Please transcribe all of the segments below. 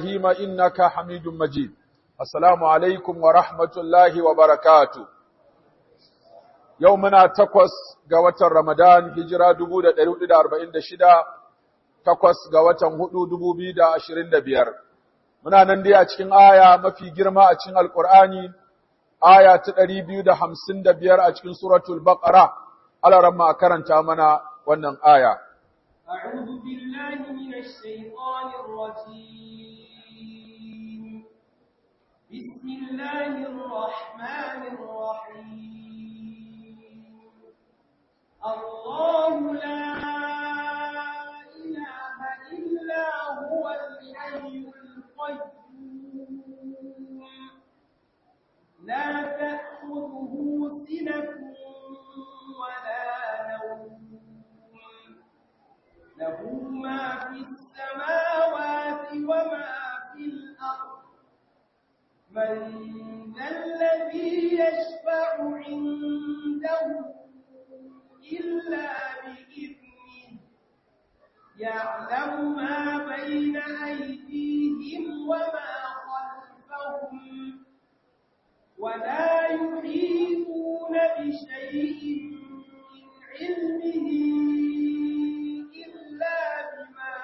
إبراهيم إنك حميد مجيد السلام عليكم ورحمة الله وبركاته يومنا تقوس قوة رمضان هجرة دبودة دلود أربعين دشدا تقوس قوة هدو دبو بيدا أشرين دبير muna nan dai a cikin aya mafi girma a cikin alkur'ani aya ta ɗari biyu da hamsin da biyar a cikin suratul baqara alaran ma karanta mana wannan aya أعوذ بالله من الشيطان الرجيم بسم الله الرحمن الرحيم الله لا إله إلا هو الحي القيوم لا تأخذه سنة ولا نوم له ما في السماوات وما في الأرض من ذا الذي يشفع عنده إلا بإذنه يعلم ما بين أيديهم وما خلفهم ولا يحيطون بشيء من علمه إلا بما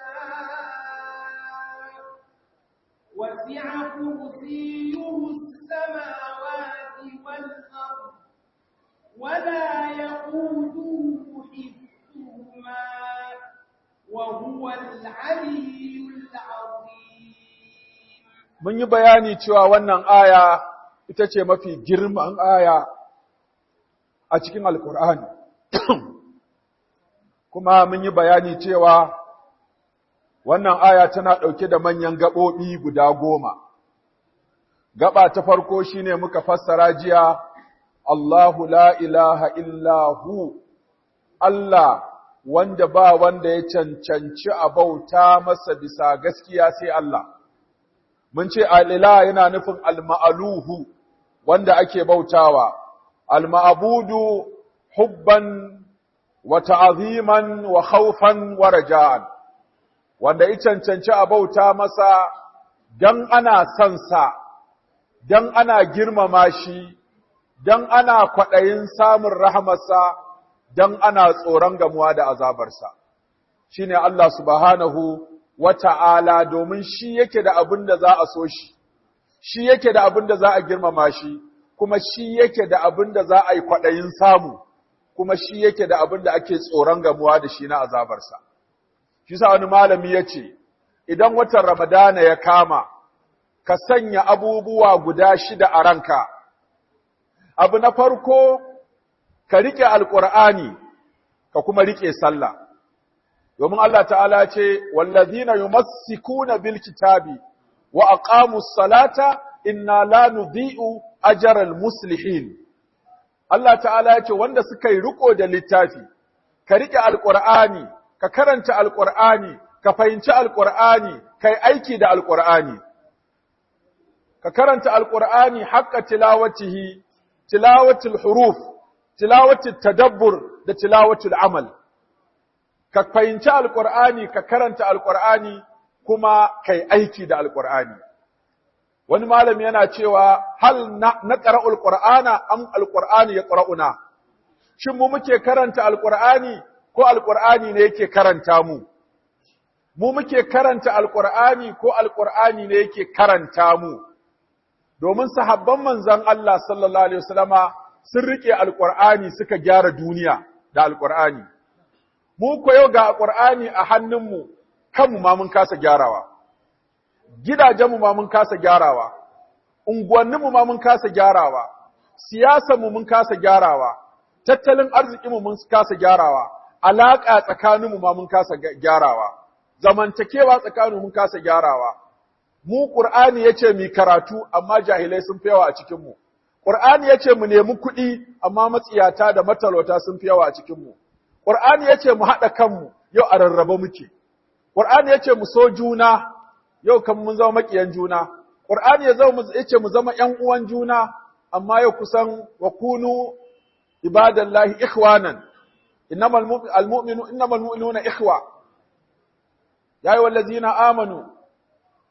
شاء وسع كرسيه السماوات والأرض ولا يقوده حفظهما وهو العلي العظيم mun yi bayani cewa wannan aya ita ce mafi girman aya a cikin alkur'ani kuma mun yi bayani cewa wannan aya tana ɗauke da manyan gaɓoɓi guda goma gaba ta farko shine muka fassara jiya Allahu la ilaha illahu Allah wanda ba wanda ya cancanci a bauta masa bisa gaskiya sai Allah mun ce al'ila yana nufin alma'aluhu wanda ake bautawa, alma'abudu hubban wa ta'aziman wa haufan wa raja'an, wanda ya cancanci a bauta masa don ana sansa, don ana girmama shi, don ana kwaɗayin samun rahamarsa, don ana tsoron gamuwa da azabarsa. Shi ne Allah subhanahu wa ta'ala domin shi yake da abin da za a so shi, shi yake da abin da za a girmama shi, kuma shi yake da abin da za a yi kwaɗayin samu, kuma shi yake da abin da ake tsoron gamuwa da shi na azabarsa. Shi sa wani malami ya ce, Idan watan Ramadana ya kama, ka sanya abubuwa guda shida a ranka. Abu na farko, ka riƙe Alƙur'ani, ka kuma riƙe sallah. domin Allah ta'ala ce, Wallazina yumassikuna bil kitabi wa aqamu salata inna la nudhi'u ajral muslihin. Allah ta'ala ya ce wanda suka yi riko da littafi, ka riƙe alƙur'ani, ka karanta alƙur'ani, ka fahimci alƙur'ani, kai aiki da alƙur'ani. Ka karanta alƙur'ani haƙƙa tilawatihi, tilawatul huruf, tilawatul tadabbur da tilawatul amal. ka fahimci alƙur'ani ka karanta alƙur'ani kuma kai aiki da alƙur'ani wani malami yana cewa hal na ƙara'ul ƙur'ana am alƙur'ani ya ƙara'una shin mu muke karanta alƙur'ani ko alƙur'ani ne yake karanta mu mu muke karanta alƙur'ani ko alƙur'ani ne yake karanta mu domin sahabban manzon Allah sallallahu alaihi wasallama sun rike alƙur'ani suka gyara duniya da alƙur'ani mu ko yau ga Qur'ani a hannunmu kanmu ma mun kasa gyarawa gidajenmu ma mun kasa gyarawa unguwanninmu ma mun kasa gyarawa siyasarmu mun kasa gyarawa tattalin arzikinmu mun kasa gyarawa alaka tsakaninmu ma mun kasa gyarawa zamantakewa tsakaninmu mun kasa gyarawa mu Qur'ani yace mu karatu amma jahilai sun fi yawa a cikin mu Qur'ani yace mu nemi kuɗi amma matsiyata da matalauta sun fi yawa a cikin mu Qur'ani yace mu haɗa kanmu yau a rarraba muke. Qur'ani yace mu so juna yau kan mun zama makiyan juna. Qur'ani ya zama yace mu zama ƴan uwan juna amma yau kusan wa kunu ibadallahi ikhwanan. Innamal mu'minu innamal mu'minuna ikhwa. Ya ayyuhallazina amanu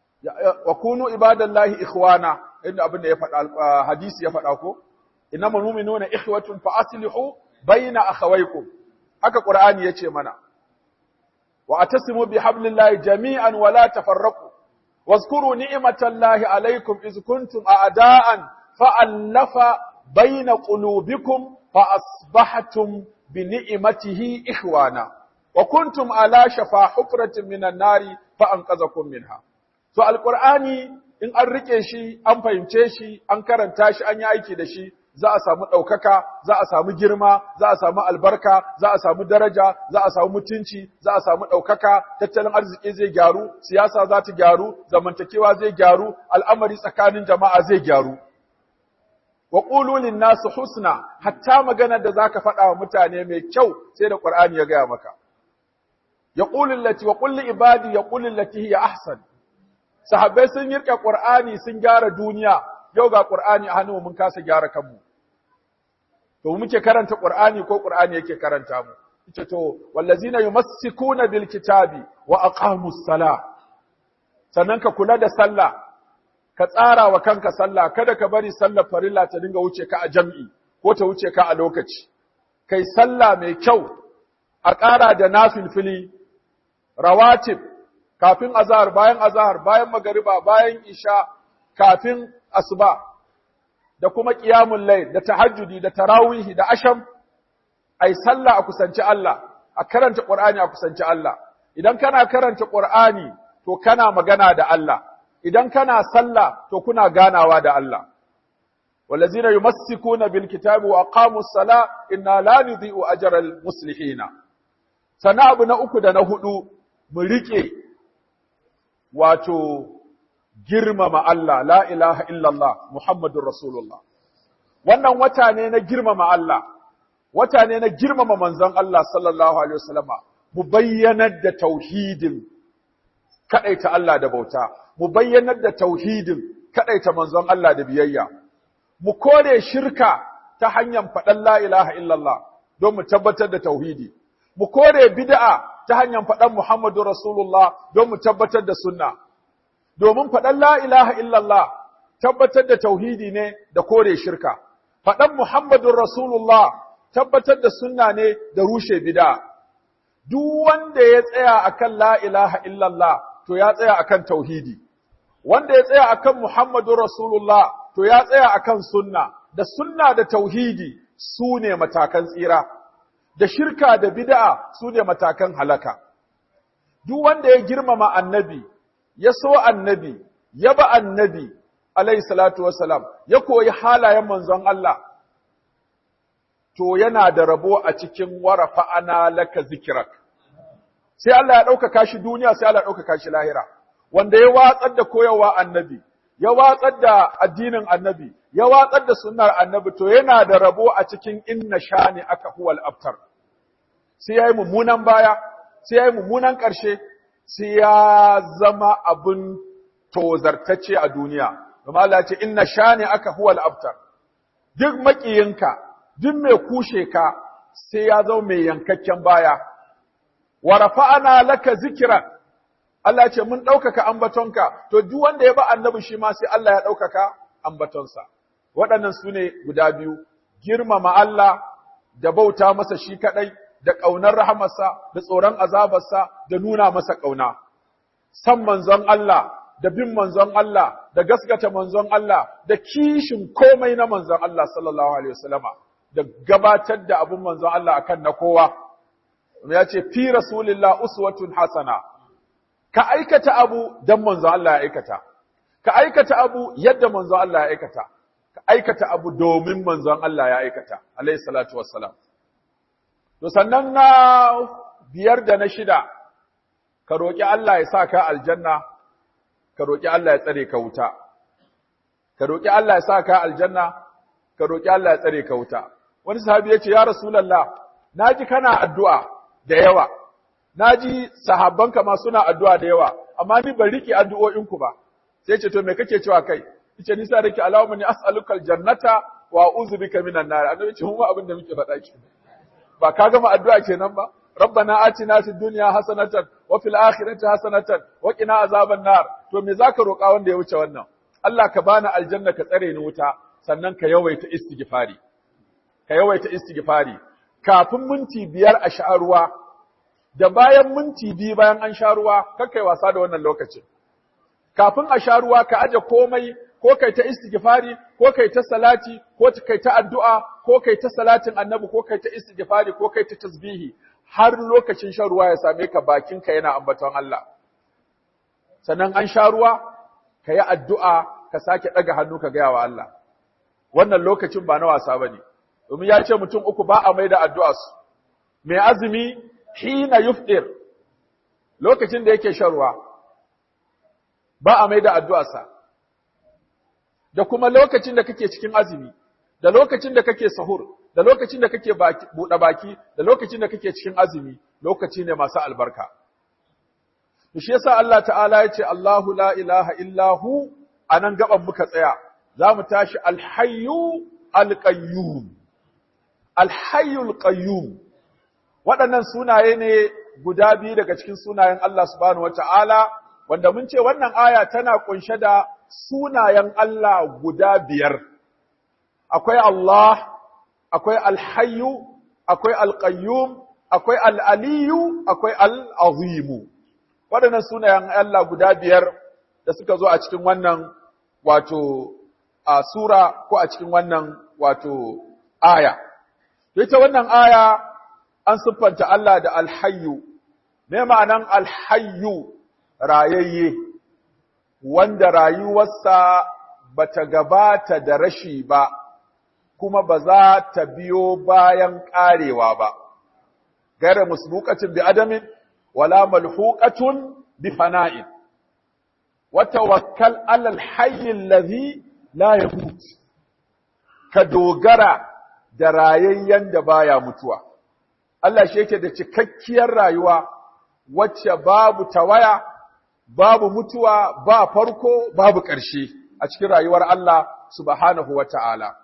wa kunu ibadallahi ikhwana inda abin da ya faɗa hadisi ya faɗa ko innamal mu'minuna ikhwatun fa aslihu baina akhawaykum haka qur'ani yace mana wa atasimu bihablillahi jami'an wa la tafarraqu واذكروا نعمة الله عليكم إذ كنتم أعداء فألف بين قلوبكم فأصبحتم بنعمته إخوانا وكنتم على شفا حفرة من النار فأنقذكم منها to alqur'ani in an rike shi an fahimce shi an karanta shi an yi aiki da shi za a samu ɗaukaka za a samu girma za a samu albarka za a samu daraja za a samu mutunci za a samu ɗaukaka tattalin arziki zai gyaru siyasa za ta gyaru zamantakewa zai gyaru al'amari tsakanin jama'a zai gyaru wa qulu lin-nasi husna hatta maganar da zaka faɗa wa mutane mai kyau sai da Qur'ani ya gaya maka yaqulu allati wa qul li ibadi yaqulu allati hiya ahsan sahabbai sun yirka Qur'ani sun gyara duniya yau ga Qur'ani a hannu mun kasa gyara kanmu to muke karanta Qur'ani ko Qur'ani yake karanta mu yace to wallazina yumassikuna bil kitabi wa aqamus sala sannan ka kula da sallah ka tsara wa kanka sallah kada ka bari sallar farilla ta dinga wuce ka a jam'i ko ta wuce ka a lokaci kai sallah mai kyau a ƙara da nafilfili rawatib kafin azhar bayan azhar bayan magariba bayan isha kafin asuba da kuma qiyamul layl da tahajjudi da tarawihi da asham ai sallah a kusanci Allah a karanta Qur'ani a kusanci Allah idan kana karanta Qur'ani to kana magana da Allah idan kana sallah to kuna ganawa da Allah walazina yumassikuna bil kitabi wa aqamus sala inna la nudhi'u ajral muslihina sana abu na uku da na hudu mu rike wato girmama Allah la ilaha illallah Muhammadur Rasulullah wannan wata ne na girmama Allah wata ne na girmama manzon Allah sallallahu alaihi wasallama mu bayyanar da tauhidin kadaita Allah da bauta mu bayyanar da tauhidin kadaita manzon Allah da biyayya mu kore shirka ta hanyar faɗan la ilaha illallah don mu tabbatar da tauhidi mu kore bid'a ta hanyar faɗan Muhammadu Rasulullah don mu tabbatar da sunna domin faɗan la ilaha illallah tabbatar da tauhidi ne da kore shirka faɗan Muhammadun Rasulullah tabbatar da sunna ne da rushe bid'a duk wanda ya tsaya akan la ilaha illallah to ya tsaya akan tauhidi wanda ya tsaya akan Muhammadun Rasulullah to ya tsaya akan sunna da sunna da tauhidi su ne matakan tsira da shirka da bid'a su ne matakan halaka duk wanda ya girmama annabi ya so annabi ya ba annabi alayhi salatu wassalam ya koyi halayen manzon Allah to yana da rabo a cikin warafa ana laka zikirak sai Allah ya ɗaukaka shi duniya sai Allah ya ɗaukaka shi lahira wanda ya watsar da koyarwa annabi ya watsar da addinin annabi ya watsar da sunnar annabi to yana da rabo a cikin inna shani aka huwal abtar sai yayi mummunan baya sai yayi mummunan ƙarshe sai ya zama abin tozartacce a duniya kuma Allah ce inna shani aka huwal abtar duk makiyinka duk mai kushe ka sai ya zama mai yankakken baya wa rafa'ana laka zikran Allah ce mun ɗaukaka ambatonka, to duk wanda ya ba annabi shi ma sai Allah ya ɗaukaka ambatonsa. Waɗannan su ne guda biyu, girmama Allah da bauta masa shi kaɗai, da ƙaunar rahamarsa, da tsoron azabarsa, da nuna masa ƙauna. San manzon Allah, da bin manzon Allah, da gaskata manzon Allah, da kishin komai na manzon Allah sallallahu alaihi wasallama, da gabatar da abin manzon Allah akan na kowa. Ya ce, fi Rasulillah uswatun hasana, ka aikata abu don manzo Allah ya aikata, ka aikata abu yadda manzo Allah ya aikata, ka aikata abu domin manzon Allah ya aikata, alayhi salatu wassalam. To sannan na biyar da na shida, ka roƙi Allah ya sa ka aljanna, ka roƙi Allah ya tsare ka wuta. Ka roƙi Allah ya sa ka aljanna, ka roƙi Allah ya tsare ka wuta. Wani sahabi ya ce, Ya Rasulallah, na ji kana addu'a da yawa, na ji sahabbanka ma suna addu'a da yawa, amma ni ban riƙe addu'o'inku ba, sai ce, To, me kake cewa kai? Ice, nisa da ke alawa ni as'alukal jannata wa uzu bika minan nar. Annabi ce, mu abin da muke faɗa ke. Ba ka gama addu'a kenan ba? rabbana atina fid dunya hasanatan wa fil akhirati hasanatan wa qina azaban nar to me zaka roƙa wanda ya wuce wannan Allah ka bani aljanna ka tsare ni wuta sannan ka yawaita istighfari ka yawaita istighfari kafin minti biyar a sha ruwa da bayan minti biyu bayan an sha ruwa kai wasa da wannan lokacin kafin a sha ruwa ka aje komai ko kai ta istighfari ko kai ta salati ko kai ta addu'a ko kai ta salatin annabi ko kai ta istighfari ko kai ta tasbihi har lokacin shan ruwa ya same ka bakinka yana ambaton Allah sannan an sha ruwa ka yi addu'a ka sake ɗaga hannu ka gaya wa Allah wannan lokacin ba na wasa bane domin ya ce mutum uku ba a mai da addu'a su mai azumi hina yufdir lokacin da yake shan ruwa ba a mai da addu'arsa da kuma lokacin da kake cikin azumi da lokacin da kake sahur da lokacin da kake buɗe baki da lokacin da kake cikin azumi lokaci ne masu albarka shi yasa Allah ta'ala ya ce Allahu la ilaha illahu anan gaban muka tsaya za mu tashi alhayyu alqayyum alhayyul qayyum waɗannan sunaye ne guda biyu daga cikin sunayen Allah subhanahu wata'ala wanda mun ce wannan aya tana kunshe da sunayen Allah guda biyar akwai Allah akwai alhayyu akwai alqayyum akwai al'aliyu akwai al'azimu waɗannan sunayen Allah guda biyar da suka zo a cikin wannan wato a sura ko a cikin wannan wato aya ita wannan aya an siffanta Allah da alhayyu me ma'anan alhayyu rayayye wanda rayuwarsa bata gabata da rashi ba kuma ba za ta biyo bayan ƙarewa ba gaira musbuqatin bi adamin wala malhuqatun bi fana'in wa tawakkal 'ala al-hayy alladhi la yamut ka dogara da rayayyen da baya mutuwa Allah shi yake da cikakkiyar rayuwa wacce babu tawaya babu mutuwa ba farko babu ƙarshe a cikin rayuwar Allah subhanahu wata'ala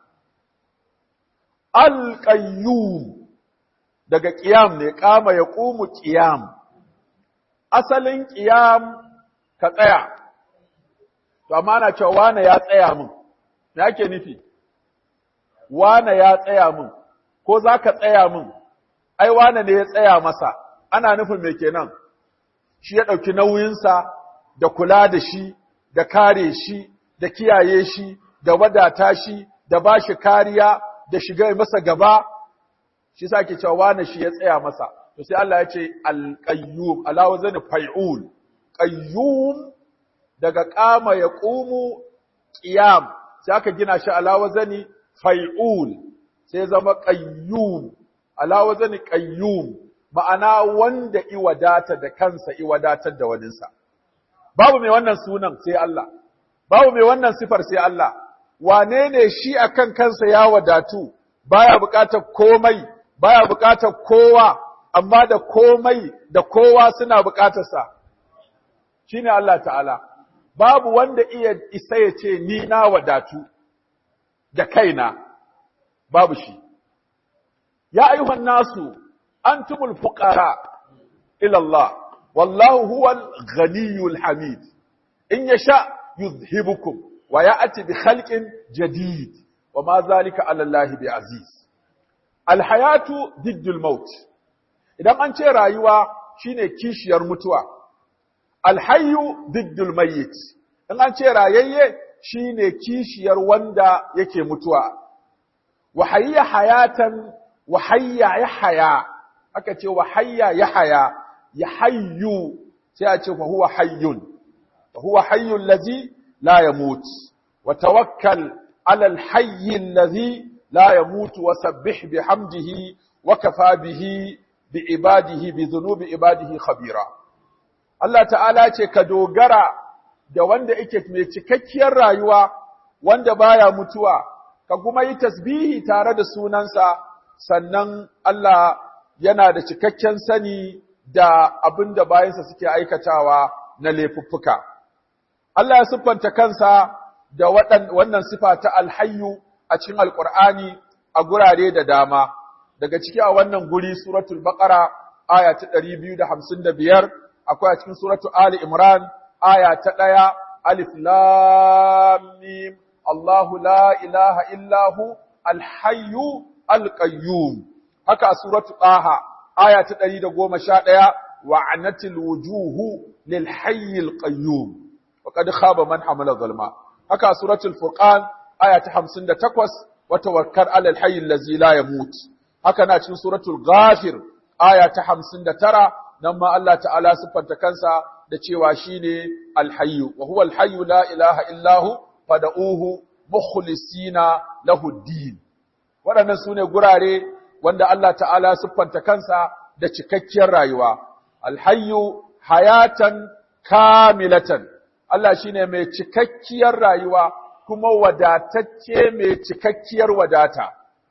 al-qayyum daga ƙiyam ne ƙama ya ƙumu ƙiyam asalin ƙiyam ka tsaya to amma ana cewa wane ya tsaya min me ake nufi wane ya tsaya min ko za ka tsaya min ai wane ne ya tsaya masa ana nufin me kenan shi ya ɗauki nauyinsa da kula da shi da kare shi da kiyaye shi da wadata shi da ba shi kariya da shiga masa gaba shi sa ke cewa wani shi ya tsaya masa to sai Allah ya ce al-qayyum ala wazani fa'ul qayyum daga qama ya qumu qiyam sai aka gina shi ala wazani fa'ul sai zama qayyum ala wazani qayyum ma'ana wanda i wadata da kansa i wadatar da waninsa babu mai wannan sunan sai Allah babu mai wannan sifar sai Allah wane ne shi akan kansa ya wadatu baya buƙatar komai baya buƙatar kowa amma da komai da kowa suna buƙatarsa shine Allah ta'ala babu wanda iya isa ya ce ni na wadatu da kaina babu shi ya ayyuhan nasu antumul fuqara ila Allah wallahu huwal ghaniyyul hamid in yasha yuzhibukum wa ya'ti bi khalqin jadid wa ma zalika ala Allah bi aziz alhayatu diddul maut idan an ce rayuwa shine kishiyar mutuwa alhayyu diddul mayyit in an ce rayayye shine kishiyar wanda yake mutuwa wa hayya hayatan wa hayya yahya aka ce wa hayya yahya yahayyu sai a ce fa huwa hayyun fa huwa hayyul ladzi la yamut wa tawakkal ala alhayy alladhi لا يموت وسبح بحمده وكفى به بعباده بذنوب عباده خبيرا Allah ta'ala ce ka dogara da wanda yake mai cikakkiyar rayuwa wanda baya mutuwa ka kuma yi tasbihi tare da sunansa sannan Allah yana da cikakken sani da abin da bayansa suke aikatawa na laifuffuka Allah ya siffanta kansa da wannan sifa ta alhayyu a cikin Alƙur'ani a gurare da dama, daga ciki a wannan guri suratul Baƙara aya ta 255 akwai a cikin suratu Ali Imran aya ta 1 alif lam mim Allahu la ilaha illa hu al-hayyu al-qayyum haka a suratu Taha aya ta 111 wa'anatil wujuhu lil hayyil qayyum wa qad khaba man hamala zulma haka a suratul furqan aya ta 58 wa tawakkal alal hayyil ladzi la yamut haka na cikin suratul ghafir aya ta 59 nan ma Allah ta'ala siffanta kansa da cewa shine al-hayyu wa huwa al-hayyu la ilaha illa hu fad'uhu mukhlisina lahu din waɗannan sune gurare wanda Allah ta'ala siffanta kansa da cikakkiyar rayuwa alhayyu hayatan kamilatan Allah shine mai cikakkiyar rayuwa kuma wadatacce mai cikakkiyar wadata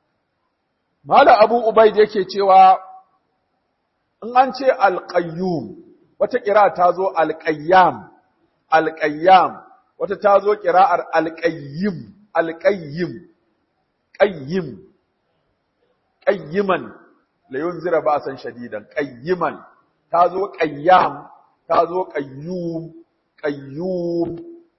Malam Abu Ubaid yake cewa in an ce alqayyum wata kira ta zo alqayyam alqayyam wata ta zo kira'ar alqayyim alqayyim qayyim qayyiman la yunzira ba'san shadidan qayyiman ta zo qayyam ta zo qayyum qayyum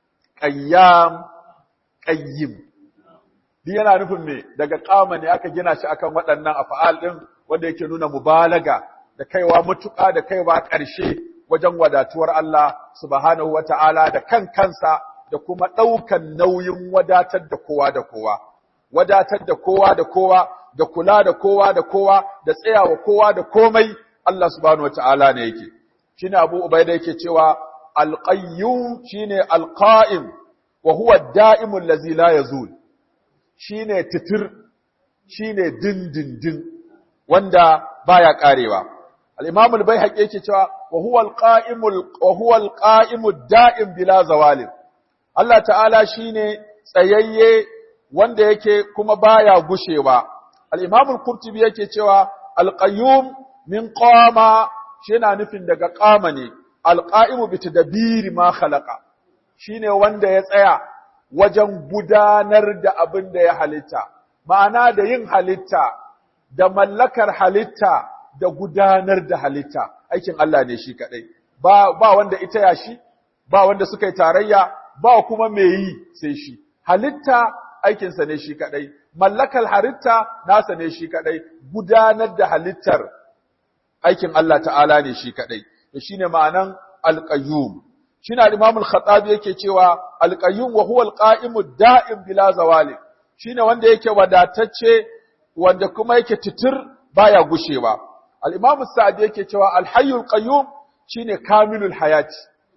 qayyam qayyim Duk yana nufin me daga kama ne aka gina shi akan waɗannan af'al din wanda yake nuna mubalaga da kaiwa mutuƙa da kaiwa ƙarshe wajen wadatuwar Allah subhanahu wata'ala da kan kansa da kuma ɗaukan nauyin wadatar da kowa da kowa wadatar da kowa da kowa da kula da kowa da kowa da tsayawa kowa da komai Allah subhanahu wata'ala ne yake shine Abu Ubaida yake cewa al-qayyum shine al-qa'im wa huwa ad-da'imu allazi la yazul shine titir shine dindindin wanda baya karewa al-imam al-baihaqi yake cewa wa huwa al-qa'imu wa huwa al-qa'imu ad-da'im bila zawalin Allah ta'ala shine tsayayye wanda yake kuma baya gushewa al-imam al-qurtubi yake cewa al-qayyum min qama shi yana nufin daga qama ne al-qa'imu bi tadbiri ma khalaqa shine wanda ya tsaya wajen gudanar da abin da ya halitta, ma'ana da yin halitta, da mallakar halitta, da gudanar da halitta, aikin Allah ne shi kaɗai. Ba, ba wanda ita ya shi, ba wanda suka yi tarayya, ba kuma mai yi sai shi. Halitta aikinsa ne shi kaɗai, mallakar halitta nasa ne shi kaɗai, gudanar da halittar aikin Allah ta'ala ne shi kaɗai. Da shi ne ma'anan alƙayyum. shine al-Imam al-Khattabi yake cewa al-Qayyum wa huwa al-Qa'imu da'im bila zawali shine wanda yake wadatacce wanda kuma yake titir baya gushewa al-Imam Sa'di yake cewa al-Hayyul Qayyum shine kamilul hayati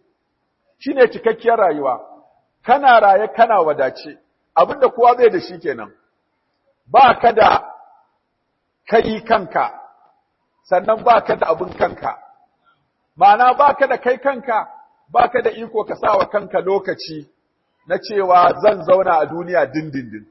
shine cikakkiyar rayuwa kana raye kana wadace abinda kowa zai da shi kenan ba ka da kai kanka sannan ba ka da abin kanka ma'ana ba ka da kai kanka ba ka da iko ka sa wa kanka lokaci na cewa zan zauna a duniya dindindin.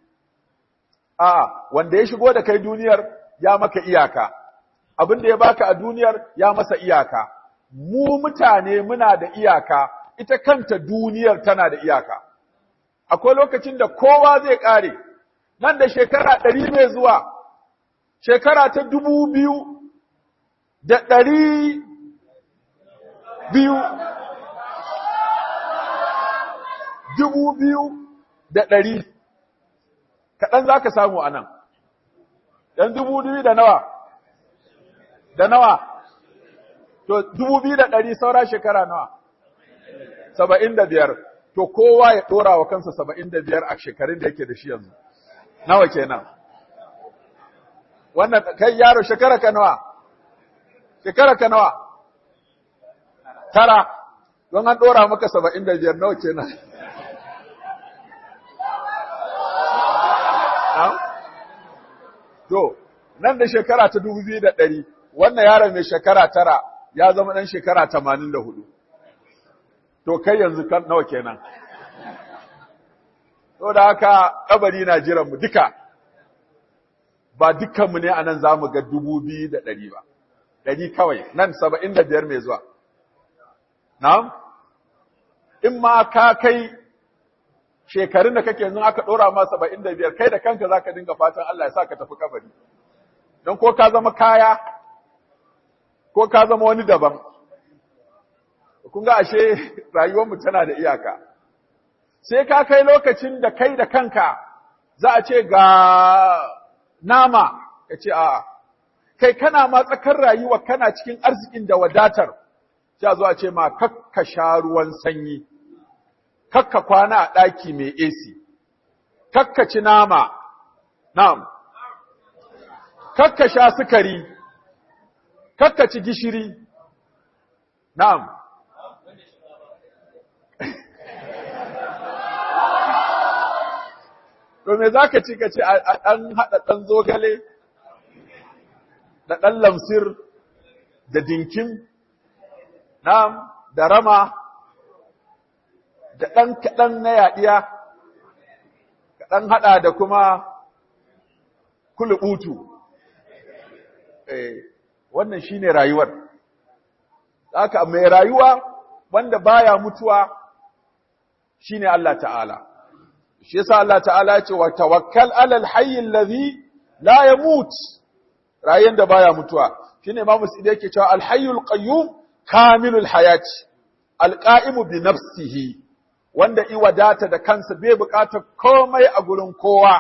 A, wanda ya shigo da kai duniyar ya maka iyaka, abin da ya baka a duniyar ya masa iyaka. Mu mutane muna da iyaka, ita kanta duniyar tana da iyaka. Akwai lokacin da kowa zai ƙare, nan da shekara ɗari mai zuwa, shekara ta dubu biyu da ɗari biyu dubu biyu da ɗari, kaɗan za ka samu a nan, ɗan dubu biyu da nawa, da nawa, to dubu biyu da ɗari saura shekara nawa, saba'in da biyar, to kowa ya ɗora wa kansa saba'in da biyar a shekarun da yake da shi yanzu, nawa kenan. Wannan kai yaro shekara ka nawa, shekara ka nawa, tara, don an ɗora maka saba'in da biyar nawa kenan. To, nan da shekara ta dubu biyu da ɗari, wannan yaron mai shekara tara ya zama ɗan shekara tamanin da hudu. To, kai yanzu kan nawa kenan. To, da haka ƙabari na jiranmu duka, ba dukkanmu ne a nan za mu ga dubu biyu da ɗari ba, ɗari kawai, nan saba'in da biyar mai zuwa. Na'am? In ma ka kai shekarun da kake yanzu aka ɗora ma saba'in da biyar kai da kanka za ka dinga fatan Allah ya sa ka tafi kabari don ko ka zama kaya ko ka zama wani daban kun ga ashe rayuwarmu tana da iyaka sai ka kai lokacin da kai da kanka za a ce ga nama ka ce a'a kai kana ma tsakar rayuwa kana cikin arzikin da wadatar sai zo a ce ma kakka sha ruwan sanyi kakka kwana a ɗaki mai AC kakka ci nama na'am kakka sha sukari kakka ci gishiri na'am To me za ka ci ka ce a ɗan haɗa ɗan zogale, da ɗan lamsir, da dinkin, na'am, da rama, da ɗan kaɗan na yaɗiya, ka ɗan haɗa da kuma kulubutu. Eh, wannan shi ne rayuwar. Haka mai rayuwa wanda baya mutuwa shi ne Allah ta'ala. shi yasa Allah ta'ala ya ce wa tawakkal alal hayy alladhi la yamut rayin da baya mutuwa shine Imam Sidi yake cewa al hayyul qayyum kamilul hayati al qa'imu bi nafsihi wanda i wadata da kansa bai bukatar komai a gurin kowa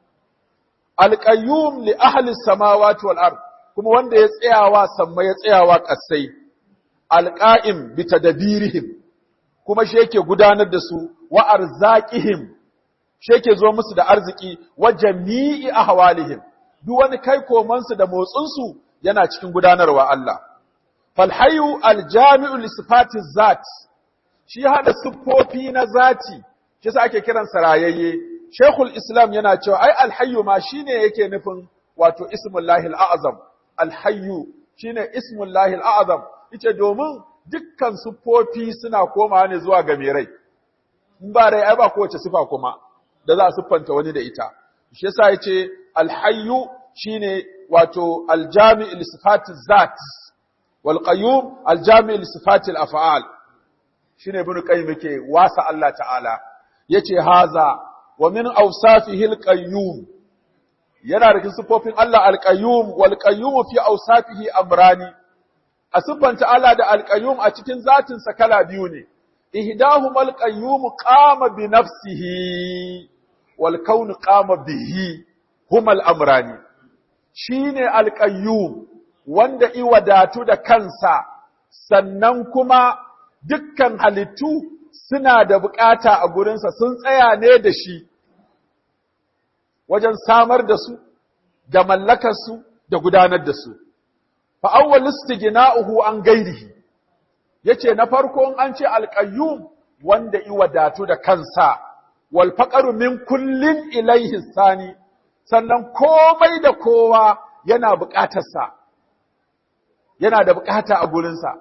al qayyum li ahli samawati wal ard kuma wanda ya tsayawa samma ya tsayawa kasai al qa'im bi tadbirihim kuma shi yake gudanar da su wa arzaqihim shi yake zo musu da arziki wa jami'i ahwalihim duk wani kai komansu da motsinsu yana cikin gudanarwa Allah fal hayyu al jami'u li sifati zat shi hada siffofi na zati shi yasa ake kiran sarayayye Sheikhul Islam yana cewa ai al hayyu ma shine yake nufin wato ismullahi al a'zam al hayyu shine ismullahi al a'zam yace domin dukkan siffofi suna komawa ne zuwa ga mai rai in ba rai ai ba kowace sifa kuma da za a siffanta wani da ita shi yasa yace alhayyu shine wato aljami' li sifati zat wal qayyum aljami' li sifati al af'al shine ibn qayyim yake wasa Allah ta'ala yace haza wa min awsafihi al qayyum yana da sifofin Allah al qayyum wal qayyum fi awsafihi amrani a siffanta Allah da al qayyum a cikin zatin sa kala biyu ne ihdahuma al qayyum qama bi nafsihi والكون قام به هما الأمران shine alƙayyum wanda i wadatu da kansa sannan kuma dukkan halittu suna da bukata a gurinsa sun tsaya ne da shi wajen samar da su da mallakarsu da gudanar da su fa awwal istighna'uhu an gairihi yace na farko an ce alƙayyum wanda i wadatu da kansa wal faqaru min kullin ilayhi sani sannan komai da kowa yana buƙatarsa yana da buƙata a gurinsa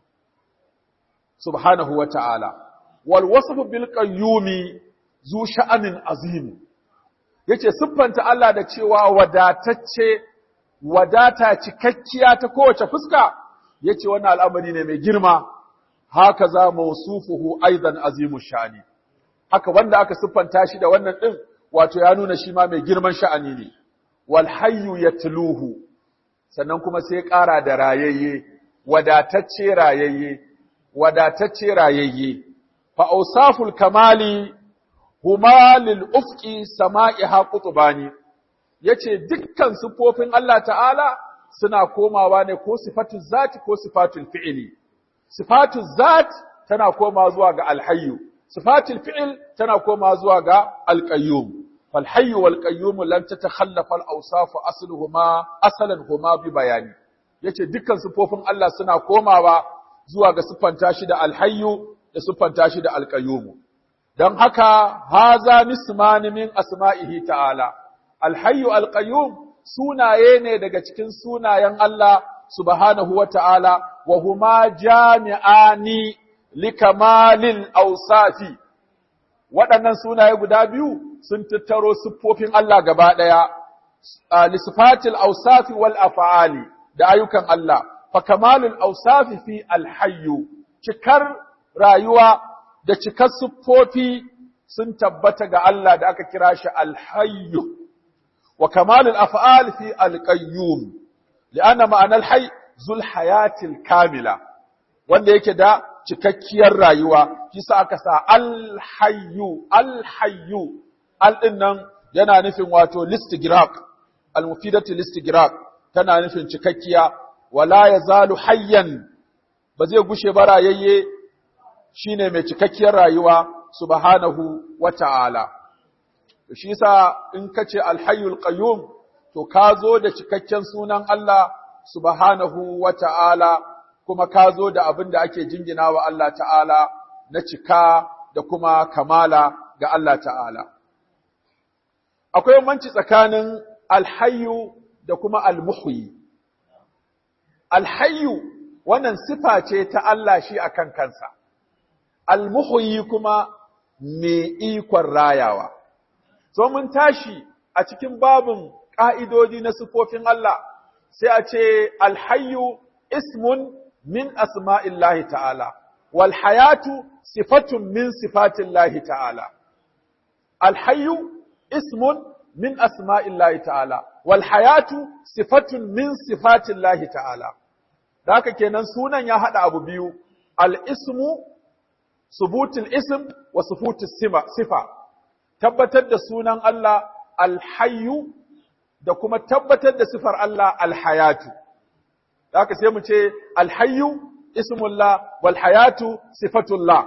subhanahu wa ta'ala wal wasfu bil qayyumi zu sha'anin azim yace siffanta Allah da cewa wadatacce wadata cikakkiya ta kowace fuska yace wannan al'amari ne mai girma haka za mawsufuhu aidan azimu sha'ani haka wanda aka siffanta shi da wannan din wato ya nuna shi ma mai girman sha'ani ne wal hayyu yatluhu sannan kuma sai ƙara da rayayye wadatacce rayayye wadatacce rayayye fa awsaful kamali huma lil ufqi sama'iha qutbani yace dukkan sifofin Allah ta'ala suna komawa ne ko sifatul zati ko sifatul fi'li sifatul zat tana komawa zuwa ga alhayyu sifatul fi'l tana komawa zuwa ga alqayyum فالحي والقيوم لن تتخلف الاوصاف اصلهما اصلا هما ببيان yace dukkan sifofin Allah suna komawa zuwa ga siffanta shi da alhayyu da siffanta shi da alqayyum dan haka haza nisman min asma'ihi ta'ala alhayyu alqayyum sunaye ne daga cikin sunayen Allah subhanahu wa ta'ala wa huma jami'ani likamalil awsafi waɗannan sunaye guda biyu sun tattaro siffofin Allah gaba ɗaya, lisifatil ausafi wal afa'ali da ayyukan Allah, fa kamalul ausafi fi alhayyu, cikar rayuwa da cikar siffofi sun tabbata ga Allah da aka kira shi alhayyu, wa kamalul afa'al fi alƙayyum, li'anna ma'anar hay zul hayatil kamila wanda yake da cikakkiyar rayuwa kisa aka sa alhayyu alhayyu al din nan yana nufin wato listigraq almufidatu listigraq tana nufin cikakkiya wala yazalu hayyan ba zai gushe ba rayayye shine mai cikakkiyar rayuwa subhanahu wata'ala shi yasa in kace alhayyul qayyum to ka zo da cikakken sunan Allah subhanahu wata'ala kuma ka zo da abin da ake jingina wa Allah ta'ala na cika da kuma kamala ga Allah ta'ala. Akwai bambanci tsakanin alhayu da kuma almuhyi. Alhayu wannan sifa ce ta Allah shi akan kansa, almuhyi kuma mai ikon rayawa. So mun tashi a cikin babin ƙa'idodi na sifofin Allah, sai a ce alhayu ismun min asma'illahi ta'ala, wal hayatu sifatun min sifatillahi ta'ala. Alhayu ismun min asma'illahi ta'ala, wal hayatu sifatun min sifatillahi ta'ala. Da haka kenan sunan ya haɗa abu biyu, al'ismu, subutul ism wa subutul sifa, tabbatar da sunan Allah alhayu da kuma tabbatar da sifar Allah alhayatu. Da haka sai mu ce alhayyu ismullah wal hayatu sifatullah.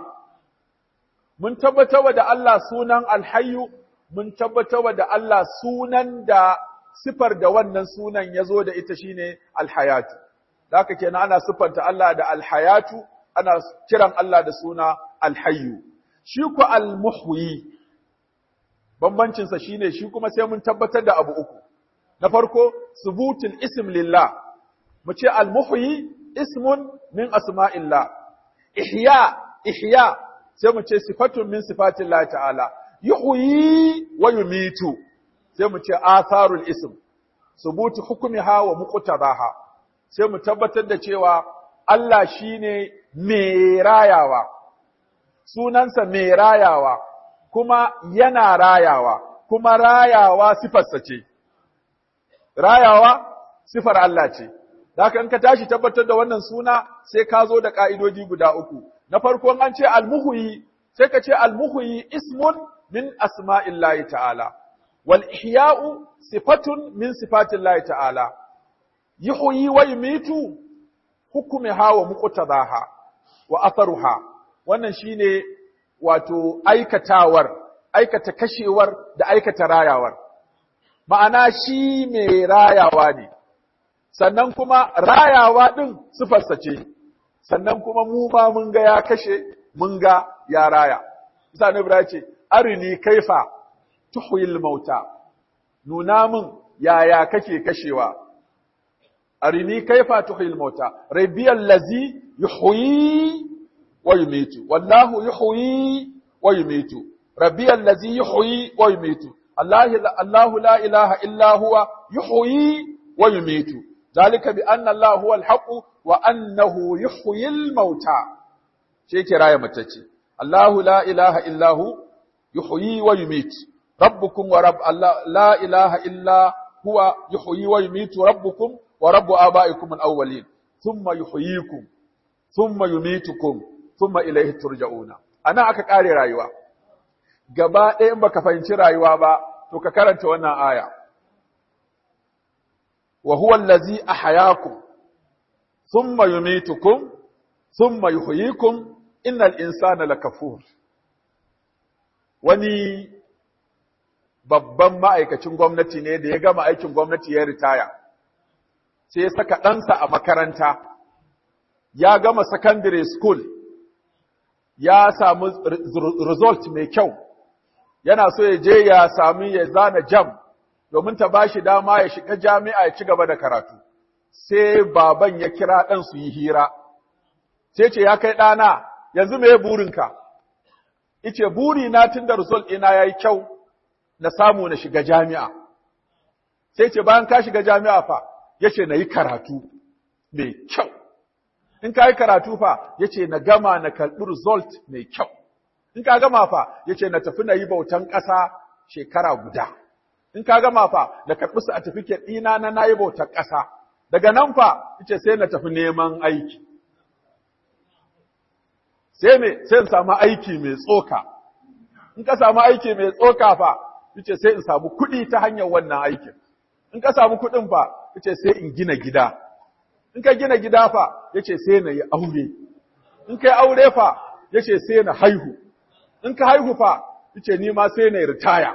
Mun tabbatar da Allah sunan alhayyu, mun tabbatar da Allah sunan da sifar da wannan sunan ya zo da ita shine alhayatu. Da haka kenan ana siffanta Allah da alhayatu, ana kiran Allah da suna alhayyu. Shi ku almuhyi, bambancinsa shine shi kuma sai mun tabbatar da abu uku. Na farko, subutul ism lillah, mu ce almuhyi ismun min asma'illah ihya ihya sai mu ce sifatun min sifatillah ta'ala yuhyi wa yumitu sai mu ce atharul ism subutu hukmiha wa muqtadaha sai mu tabbatar da cewa Allah shine mai rayawa sunansa mai rayawa kuma yana rayawa kuma rayawa sifarsa ce rayawa sifar Allah ce Da haka in ka tashi tabbatar da wannan suna sai ka zo da ƙa'idoji guda uku. Na farko an ce almuhuyi sai ka ce almuhuyi ismun min asma'illahi ta'ala. Wal ihya'u sifatun min sifatillahi ta'ala. Yuhyi wa yumitu hukumiha wa muqtadaha wa atharuha. Wannan shine wato aikatawar, aikata kashewar da aikata rayawar. Ma'ana shi mai rayawa ne. sannan kuma rayawa ɗin sifarsa ce, sannan kuma mu ma mun ga ya kashe, mun ga ya raya. Isa Nubra ce, Arini kaifa tuhuyil mauta, nuna min yaya kake kashewa. Arini kaifa tuhuyil mauta, rabiyar lazi yuhuyi wa yumitu, wallahu yuhuyi wa yumitu, rabiyar lazi yuhuyi wa yumitu, Allahu la ilaha illa huwa yuhuyi wa yumitu. ذلك بأن الله هو الحق وأنه يحيي الموتى شيء كراية متتي الله لا إله إلا هو يحيي ويميت ربكم ورب الله لا إله إلا هو يحيي ويميت ربكم ورب آبائكم الأولين ثم يحييكم ثم يميتكم ثم إليه ترجعون أنا aka kare rayuwa gaba ɗaya in baka fahimci rayuwa ba to ka karanta wannan aya وهو الذي أحياكم ثم يميتكم ثم يحييكم إن الإنسان لكفور wani babban ma'aikacin gwamnati ne da ya gama aikin gwamnati ya ritaya sai ya saka ɗansa a makaranta ya gama secondary school ya samu result mai kyau yana so ya je ya sami ya zana jam domin ta bashi dama ya shiga jami'a ya ci gaba da karatu. Sai baban ya kira ɗan su yi hira, sai ce ya kai ɗana, yanzu me burinka? Ice buri na tun da result ɗina ya yi kyau na samu na shiga jami'a. Sai ce bayan ka shiga jami'a fa, ya ce na yi karatu mai kyau. In ka yi karatu fa, ya ce na gama na karɓi result mai kyau. In ka gama fa, ya ce na tafi na yi bautan ƙasa shekara guda. in ka gama fa da karɓi certificate ɗina na nayi bautar ƙasa daga nan fa yace sai na tafi neman aiki sai me sai in samu aiki mai tsoka in ka samu aiki mai tsoka fa yace sai in samu kuɗi ta hanyar wannan aikin in ka samu kuɗin fa yace sai in gina gida in ka gina gida fa yace sai na yi aure in kai aure fa yace sai na haihu in ka haihu fa yace ni ma sai na yi ritaya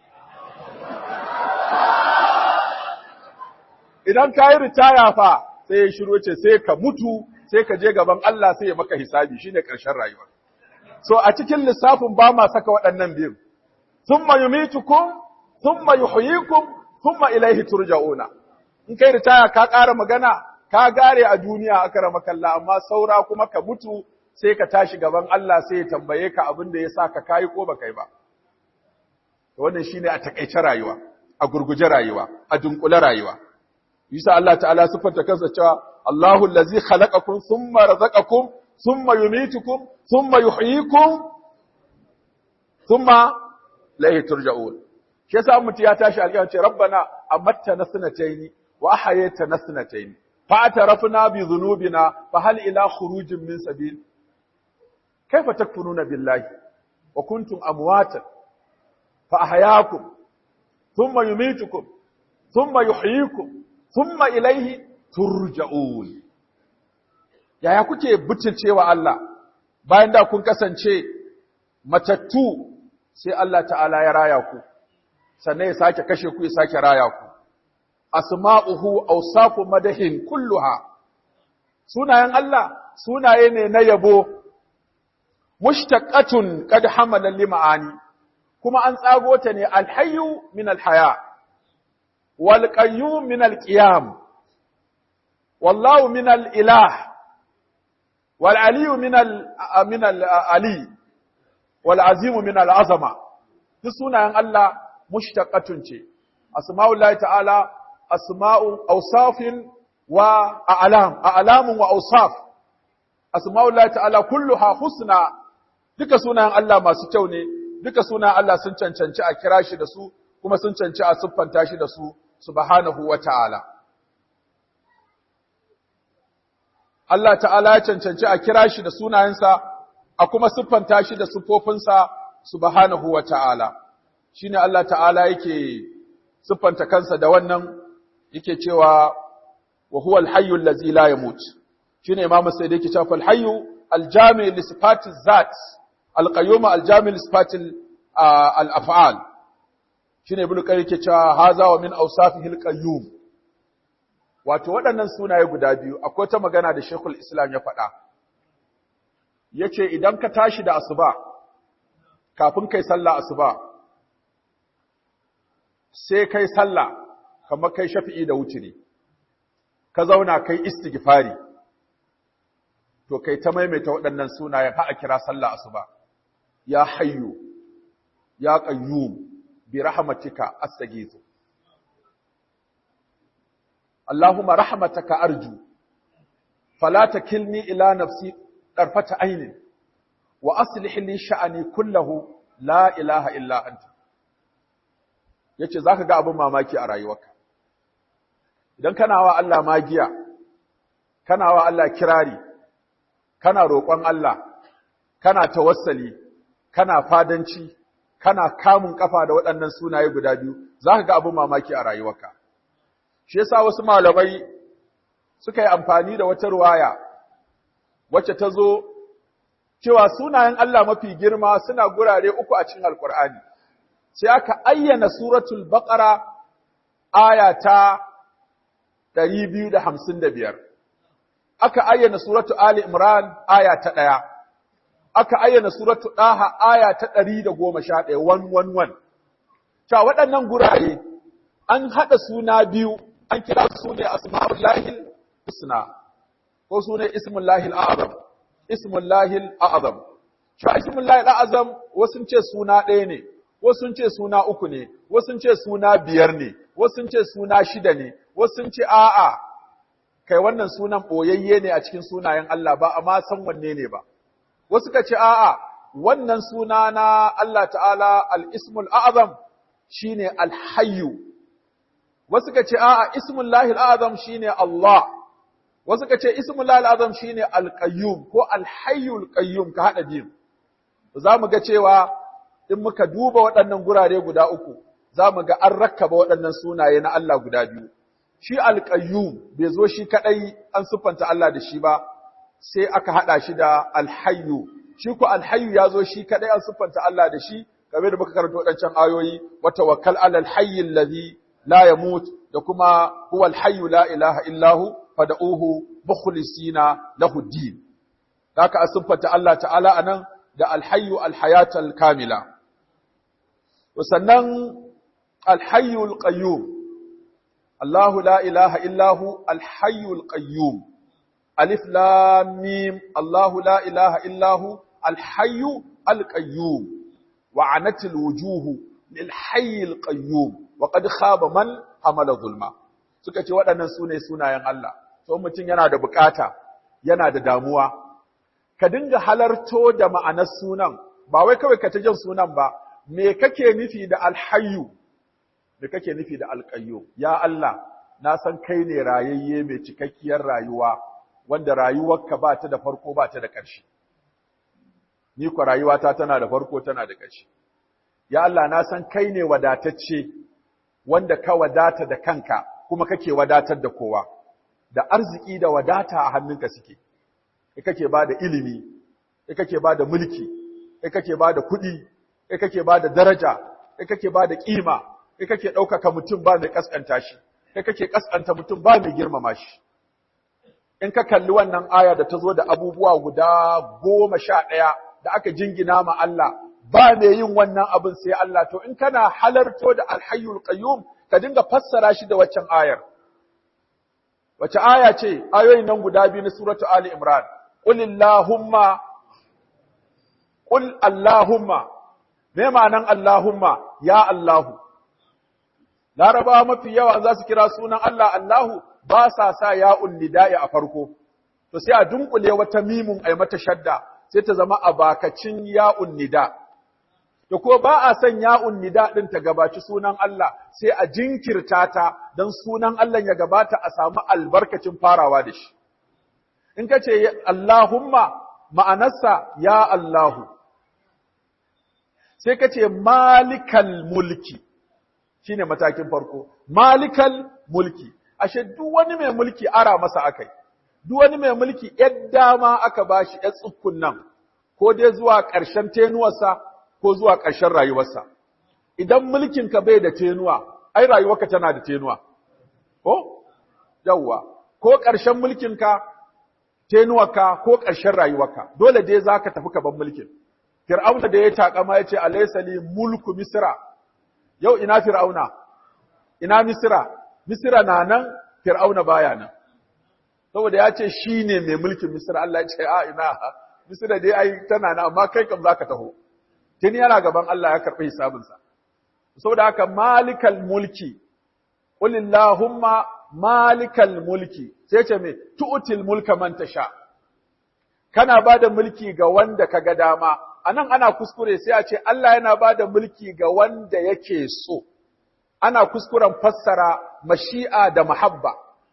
idan ka yi ritaya fa sai ya shiru ce sai ka mutu sai ka je gaban Allah sai ya maka hisabi shine ƙarshen rayuwa so a cikin lissafin ba ma saka waɗannan biyu thumma yumitukum thumma yuhyikum thumma ilayhi turja'una in kai ritaya ka ƙara magana ka gare a duniya aka rama kalla amma saura kuma ka mutu sai ka tashi gaban Allah sai ya tambaye ka abin da ya sa ka kayi ko baka yi ba wannan shine a takaice rayuwa a gurguje rayuwa a dunkule rayuwa Yasa Allah ta'ala siffanta kansa cewa Allahu allazi khalaqakum thumma razaqakum thumma yumitukum thumma yuhyikum thumma ilayhi turja'un. Shi yasa mutum ya tashi alƙiyama ce rabbana amattana sanataini wa ahyaytana sanataini fa atarafna bi dhunubina fa hal ila khurujin min sabil kaifa takfuruna billahi wa kuntum amwatan fa ahyaakum thumma yumitukum thumma yuhyikum thumma ilaihi turja'un yaya kuke butulcewa Allah bayan da kun kasance matattu sai Allah ta'ala ya raya ku sannan ya sake kashe ku ya sake raya ku asma'uhu awsafu madahin kulluha sunayen Allah sunaye ne na yabo mushtaqatun qad hamala lima'ani kuma an tsago ta ne alhayyu min alhaya والقيوم من القيام والله من الإله والعلي من ال من العلي والعظيم من العظمة duk sunayen Allah mushtaqatun ce asma'ullahi ta'ala asma'u awsafin wa a'lam a'lamun wa awsaf asma'ullahi ta'ala kulluha husna duka sunayen Allah masu kyau ne duka sunayen Allah sun cancanci a kira shi da su kuma sun cancanci a siffanta shi da su subhanahu wa ta'ala. Allah ta'ala ya cancanci a kira shi da sunayensa, a kuma siffanta shi da siffofinsa subhanahu wa ta'ala. Shi ne Allah ta'ala yake siffanta kansa da wannan yake cewa wa huwa alhayyu allazi la yamut. Shi ne Imam Sayyid yake cewa alhayyu aljami li sifati zat, alqayyum aljami li sifati al-af'al. shine ibnu qayyim yake cewa haza wa min awsafihil qayyum wato waɗannan sunaye guda biyu akwai ta magana da Sheikhul Islam ya faɗa yace idan ka tashi da asuba kafin kai sallah asuba sai kai sallah kamar kai shafi'i da wutiri ka zauna kai istighfari to kai ta maimaita waɗannan sunayen har a kira sallah asuba ya hayyu ya qayyum برحمتك أستغيث اللهم رحمتك أرجو فلا تكلني إلى نفسي طرفة عين وأصلح لي شأني كله لا إله إلا أنت yace zaka ga abin mamaki a rayuwarka idan kana wa Allah magiya kana wa Allah kirari kana roƙon Allah kana tawassali kana fadanci kana kamun kafa da waɗannan sunaye guda biyu za ka ga abin mamaki a rayuwarka shi yasa wasu malamai suka yi amfani da wata ruwaya wacce ta zo cewa sunayen Allah mafi girma suna gurare uku a cikin alkur'ani sai aka ayyana suratul baqara aya ta 255 aka ayyana suratul ali imran aya ta ɗaya. aka ayyana suratu ɗaha aya ta ɗari da goma sha ɗaya, wan wan wan. Cewa waɗannan gurare an haɗa suna biyu, an kira su ne asma'ul lahil husna, ko su ne ismun lahil a'azam, ismun lahil a'azam. Cewa ismun lahil a'azam wasu ce suna ɗaya ne, wasu ce suna uku ne, wasu ce suna biyar ne, wasu ce suna shida ne, wasu ce a'a, kai wannan sunan ɓoyayye ne a cikin sunayen Allah ba, amma san wanne ne ba. wasu ka ce a'a wannan suna na Allah ta'ala al-ismul a'zam shine al-hayyu wasu ka ce a'a ismullahi al'azam shine Allah wasu ka ce ismullahi al'azam shine al-qayyum ko al-hayyul qayyum ka hada biyu za mu ga cewa in muka duba waɗannan gurare guda uku za mu ga an rakkaba waɗannan sunaye na Allah guda biyu shi al-qayyum bai zo shi kadai an siffanta Allah da shi ba sai aka hada shi da al-hayyu shi ko al-hayyu ya zo shi kadai an siffanta Allah da shi kamar da muka karanta waɗancan ayoyi wa tawakkal alal hayyi alladhi la yamut da kuma huwa al-hayyu la ilaha illahu fad'uhu mukhlisina lahu din haka an siffanta Allah ta'ala anan da al-hayyu al-hayat al-kamila sannan al-hayyu al-qayyum الله لا إله إلا هو الحي القيوم ألف لام ميم الله لا إله إلا هو الحي القيوم وعنت الوجوه للحي القيوم وقد خاب من حمل ظلما suka ce waɗannan su ne sunayen Allah to mutum yana da bukata yana da damuwa ka dinga halarto da ma'anar sunan ba wai kawai ka ta jin sunan ba me kake nufi da alhayyu me kake nufi da alƙayyo ya Allah na san kai ne rayayye mai cikakkiyar rayuwa wanda rayuwarka ba ta da farko ba ta da ƙarshe ni ko rayuwata tana da farko tana da ƙarshe ya Allah na san kai ne wadatacce wanda ka wadata da kanka kuma kake wadatar da kowa da arziki da wadata a hannunka suke kai kake ba da ilimi kai kake ba da mulki kai kake ba da kuɗi kai kake ba da daraja kai kake ba da ƙima kai kake ɗaukaka mutum ba mai ƙasƙanta shi, kai kake ƙasƙanta mutum ba mai girmama shi. In ka kalli wannan aya da ta zo da abubuwa guda goma sha ɗaya da aka jingina ma Allah, ba mai yin wannan abin sai Allah, to in kana halarto da alhayyul qayyum ka dinga fassara shi da waccan ayar. Wace aya ce, ayoyin nan guda biyu na suratu Ali Imran, Qul Allahumma, Qul Allahumma, me ma'anan Allahumma, ya Allahu. Larabawa mafi yawa za su kira sunan Allah Allahu ba sa sa ya'un nida'i a farko. To sai a dunkule wata mimun ai mata shadda sai ta zama a bakacin ya'un nida. To ko ba a son ya'un nida din ta gabaci sunan Allah sai a jinkirta ta don sunan Allah ya gabata a samu albarkacin farawa da shi. In ka ce Allahumma ma'anarsa ya Allahu. Sai ka ce malikal mulki. shine matakin farko malikal mulki ashe duk wani mai mulki ara masa akai duk wani mai mulki yar dama aka bashi yar tsukkun nan ko dai zuwa ƙarshen tenuwarsa ko zuwa ƙarshen rayuwarsa idan mulkin ka bai da tenuwa ai rayuwarka tana da tenuwa ko yawwa ko ƙarshen mulkin ka tenuwarka ko ƙarshen rayuwarka dole dai zaka tafi ka ban mulkin Fir'auna da ya takama ya ce alaysa li mulku misra yau ina fir'auna ina misira misira na nan fir'auna baya nan saboda ya ce shi ne mai mulkin misira Allah ya ce a ina misira dai ai tana nan amma kai kam zaka taho tun yana gaban Allah ya karɓi hisabinsa saboda haka malikal mulki qul illahumma malikal mulki sai ce me tu'til mulka man tasha kana bada mulki ga wanda kaga dama anan ana kuskure sai a ce Allah yana ba da mulki ga wanda yake so, ana kuskuren fassara mashi'a da mahabba.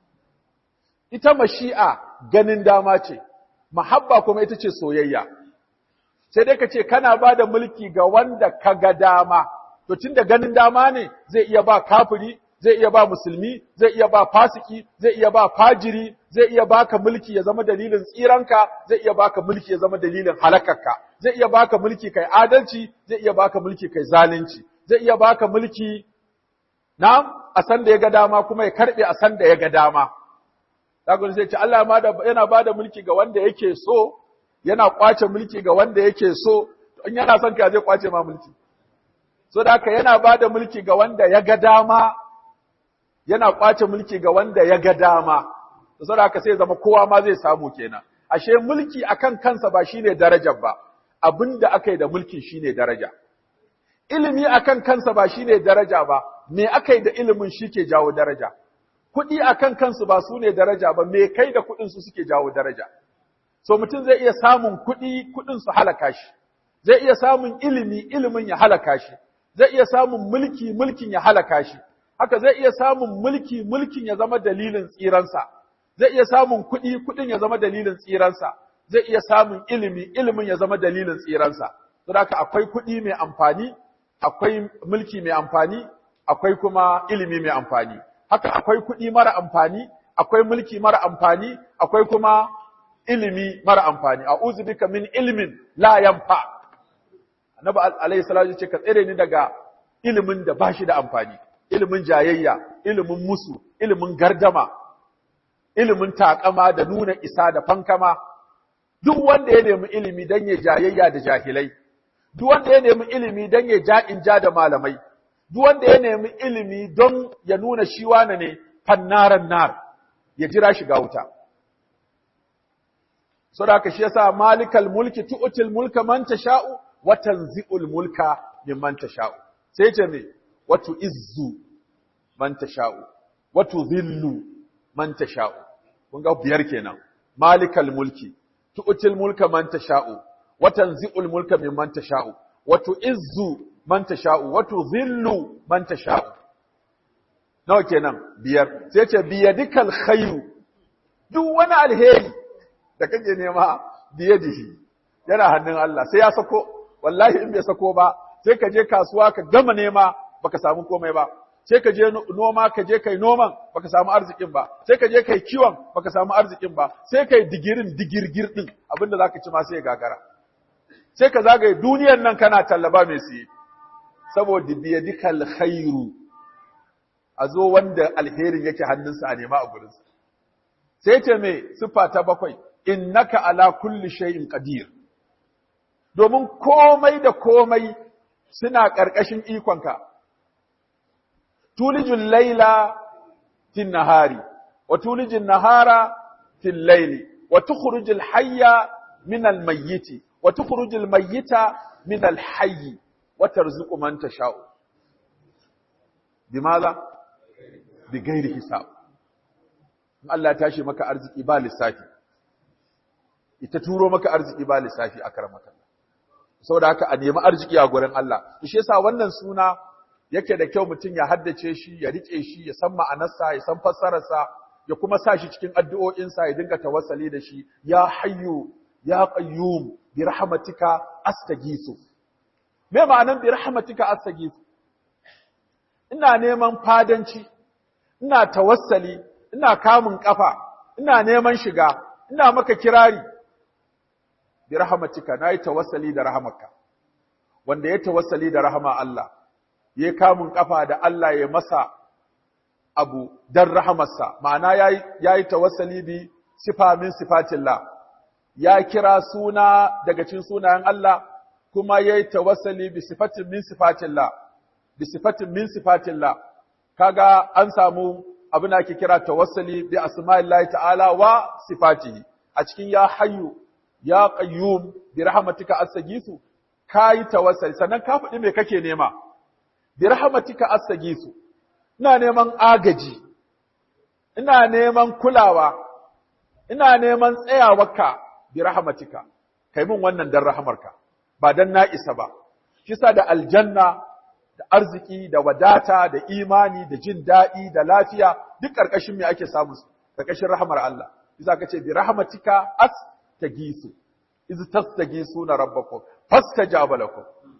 Ita mashi'a ganin dama ce, mahabba kuma ita ce soyayya. Sai dai ka ce kana ba da mulki ga wanda ka ga dama, to tun da ganin dama ne zai iya ba kafiri, zai iya ba musulmi, zai iya ba fasiki, zai iya ba fajiri, zai iya baka mulki ya zama dalilin tsiranka, zai iya baka mulki ya zama dalilin halakarka. zai iya baka mulki kai adalci, zai iya baka mulki kai zalunci, zai iya baka mulki na a san da ya ga dama kuma ya karbe a san da ya ga dama. Zagon zai ce Allah yana ba da mulki ga wanda yake so, yana kwace mulki ga wanda yake so, in yana son ka zai kwace ma mulki. So da haka yana ba da mulki ga wanda ya ga dama, yana kwace mulki ga wanda ya ga dama. So da haka sai zama kowa ma zai samu kenan. Ashe mulki akan kansa ba shine darajar ba, abin da aka yi da mulkin shine daraja. Ilimi akan kansa ba shine daraja ba, me aka yi da ilimin shi ke jawo daraja. Kuɗi akan kansu ba su ne daraja ba, me kai da kuɗin su suke jawo daraja. So mutum zai iya samun kuɗi, kuɗin su halaka shi. Zai iya samun ilimi, ilimin ya halaka shi. Zai iya samun mulki, mulkin ya halaka shi. haka zai iya samun mulki mulkin ya zama dalilin tsiransa zai iya samun kuɗi kuɗin ya zama dalilin tsiransa zai iya samun ilimi ilimin ya zama dalilin tsiransa saboda haka akwai kuɗi mai amfani akwai mulki mai amfani akwai kuma ilimi mai amfani haka akwai kuɗi mara amfani akwai mulki mara amfani akwai kuma ilimi mara amfani a'udhu bika min ilmin la yanfa annabi alayhi salatu ce ka tsere ni daga ilimin da bashi da amfani ilimin jayayya ilimin musu ilimin gardama ilimin takama da nuna isa da fankama duk wanda ya nemi ilimi dan ya jayayya da jahilai duk wanda ya nemi ilimi dan ya ja in ja da malamai duk wanda ya nemi ilimi don ya nuna shi wane ne fannaran nar ya jira shiga wuta saboda shi yasa malikal mulki tu'til mulka man tasha'u wa tanzi'ul mulka mimman tasha'u sai ce me wa tu'izzu man tasha'u wa tudhillu man tasha'u kun ga biyar kenan malikal mulki tu'til mulka man tasha'u wa tanzi'ul mulka mimman tasha'u wa tu'izzu man tasha'u wa tudhillu man tasha'u nawa kenan biyar sai ce biyadikal khairu duk wani alheri da kake nema biyadihi yana hannun Allah sai ya sako wallahi in bai sako ba sai ka je kasuwa ka gama nema baka samu komai ba sai ka je noma ka je kai noman baka samu arzikin ba sai ka je kai kiwon baka samu arzikin ba sai kai digirin digirgir din abinda zaka ci ma sai ya gagara sai ka zagaye duniyar nan kana tallaba mai siye saboda biyadikal khairu a zo wanda alherin yake hannunsa a nema a gurinsa sai ce me siffa ta bakwai innaka ala kulli shay'in qadir domin komai da komai suna ƙarƙashin ikonka tulijul laila fin nahari wa tulijul nahara fil laili wa tukhrijul hayya min al mayyiti wa tukhrijul mayyita min al hayyi wa tarzuqu man tasha'u bimaza bi ghairi hisab in Allah ya tashi maka arziki ba lissafi ita turo maka arziki ba lissafi a karamata saboda haka a nemi arziki a gurin Allah shi yasa wannan suna yake da kyau mutum ya haddace shi ya rike shi ya san ma'anarsa ya san fassararsa ya kuma sa shi cikin addu'o'insa ya dinga tawassali da shi ya hayyu ya qayyum bi rahmatika astaghithu me ma'anar bi rahmatika astaghithu ina neman fadanci ina tawassali ina kamun kafa ina neman shiga ina maka kirari bi rahmatika nayi tawassali da rahamarka wanda ya tawassali da rahama Allah ya kamun kafa da Allah ya masa abu dan rahamarsa ma'ana yayi yayi tawassali bi sifa min sifatillah ya kira suna daga cikin sunayen Allah kuma yayi tawassali bi sifatin min sifatillah bi sifatin min sifatillah kaga an samu abin da ake kira tawassali bi asma'illahi ta'ala wa sifatihi a cikin ya hayyu ya qayyum bi rahmatika astaghithu kai tawassali sannan ka faɗi me kake nema bi rahmatika astaghithu ina neman agaji ina neman kulawa ina neman tsayawarka bi rahmatika kai min wannan dan rahamarka ba dan na isa ba shi sa da aljanna da arziki da wadata da imani da jin daɗi da lafiya duk ƙarƙashin me ake samu su ƙarƙashin rahamar Allah bisa ka ce bi rahmatika astagisu iz tastagisuna rabbakum fastajaba lakum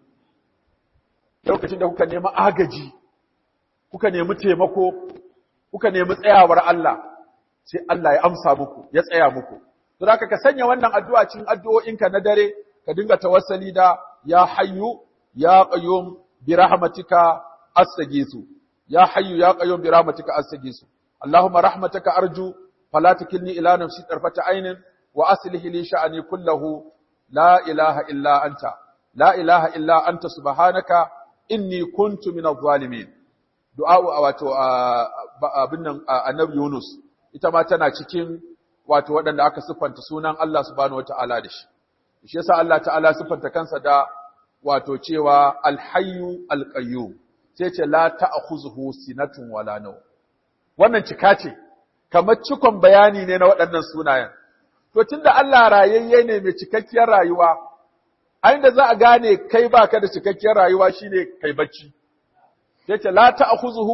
lokacin da kuka nemi agaji kuka nemi taimako kuka nemi tsayawar Allah sai Allah ya amsa muku ya tsaya muku don haka ka sanya wannan addu'a cikin addu'o'inka na dare ka dinga tawassali da ya hayyu ya qayyum برحمتك أستغيث يا حي يا قيوم برحمتك أستغيث اللهم رحمتك أرجو فلا تكلني إلى نفسي طرفة عين وأصله لي شأني كله لا إله إلا أنت لا إله إلا أنت سبحانك إني كنت من الظالمين دعاء wato abin nan annabi Yunus ita ma tana cikin wato waɗanda aka siffanta sunan Allah subhanahu wataala da shi shi yasa Allah ta'ala siffanta kansa da wato cewa alhayyu alqayyum sai ce la ta'khuzuhu sinatun wala naw wannan cika ce kamar cikon bayani ne na waɗannan sunayen to tunda Allah rayayye ne mai cikakkiyar rayuwa a inda za a gane kai baka da cikakkiyar rayuwa shine kai bacci sai ce la ta'khuzuhu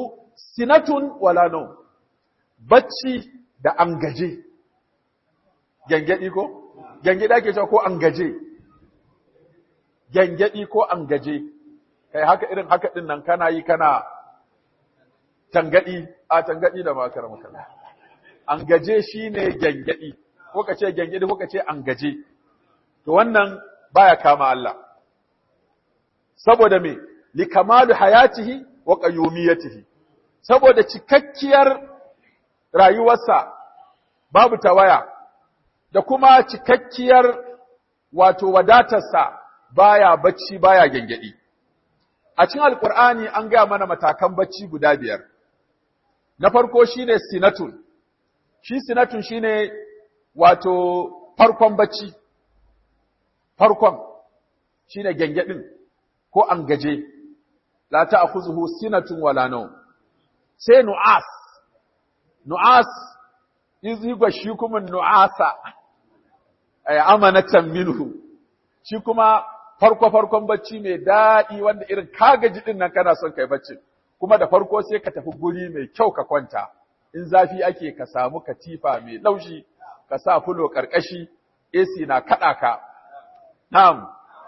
sinatun wala nau bacci da an gaje gyangyaɗi ko gyangyaɗi ake cewa ko an gaje gyangyaɗi ko an gaje kai haka irin haka ɗin nan kana yi kana tangaɗi a tangaɗi da makar makar an gaje shine gyangyaɗi ko ka ce gyangyaɗi ko ka ce an gaje to wannan baya kama Allah saboda me li kamalu hayatihi wa qayyumiyatihi saboda cikakkiyar rayuwarsa babu tawaya da kuma cikakkiyar wato wadatarsa baya bacci baya gengedi a cikin alqur'ani an gaya mana matakan bacci guda biyar na farko shine sinatun shi sinatun shine wato farkon bacci farkon shine gengedin ko an gaje la ta'khuzuhu sinatun wala nawm sai nu'as nu'as izigwa shi kuma nu'asa ay amanatan minhu shi kuma farko farkon bacci mai daɗi wanda irin ka gaji din nan kana son kai bacci kuma da farko sai ka tafi guri mai kyau ka kwanta in zafi ake ka samu katifa mai laushi ka sa fulo karkashi AC na kada ka na'am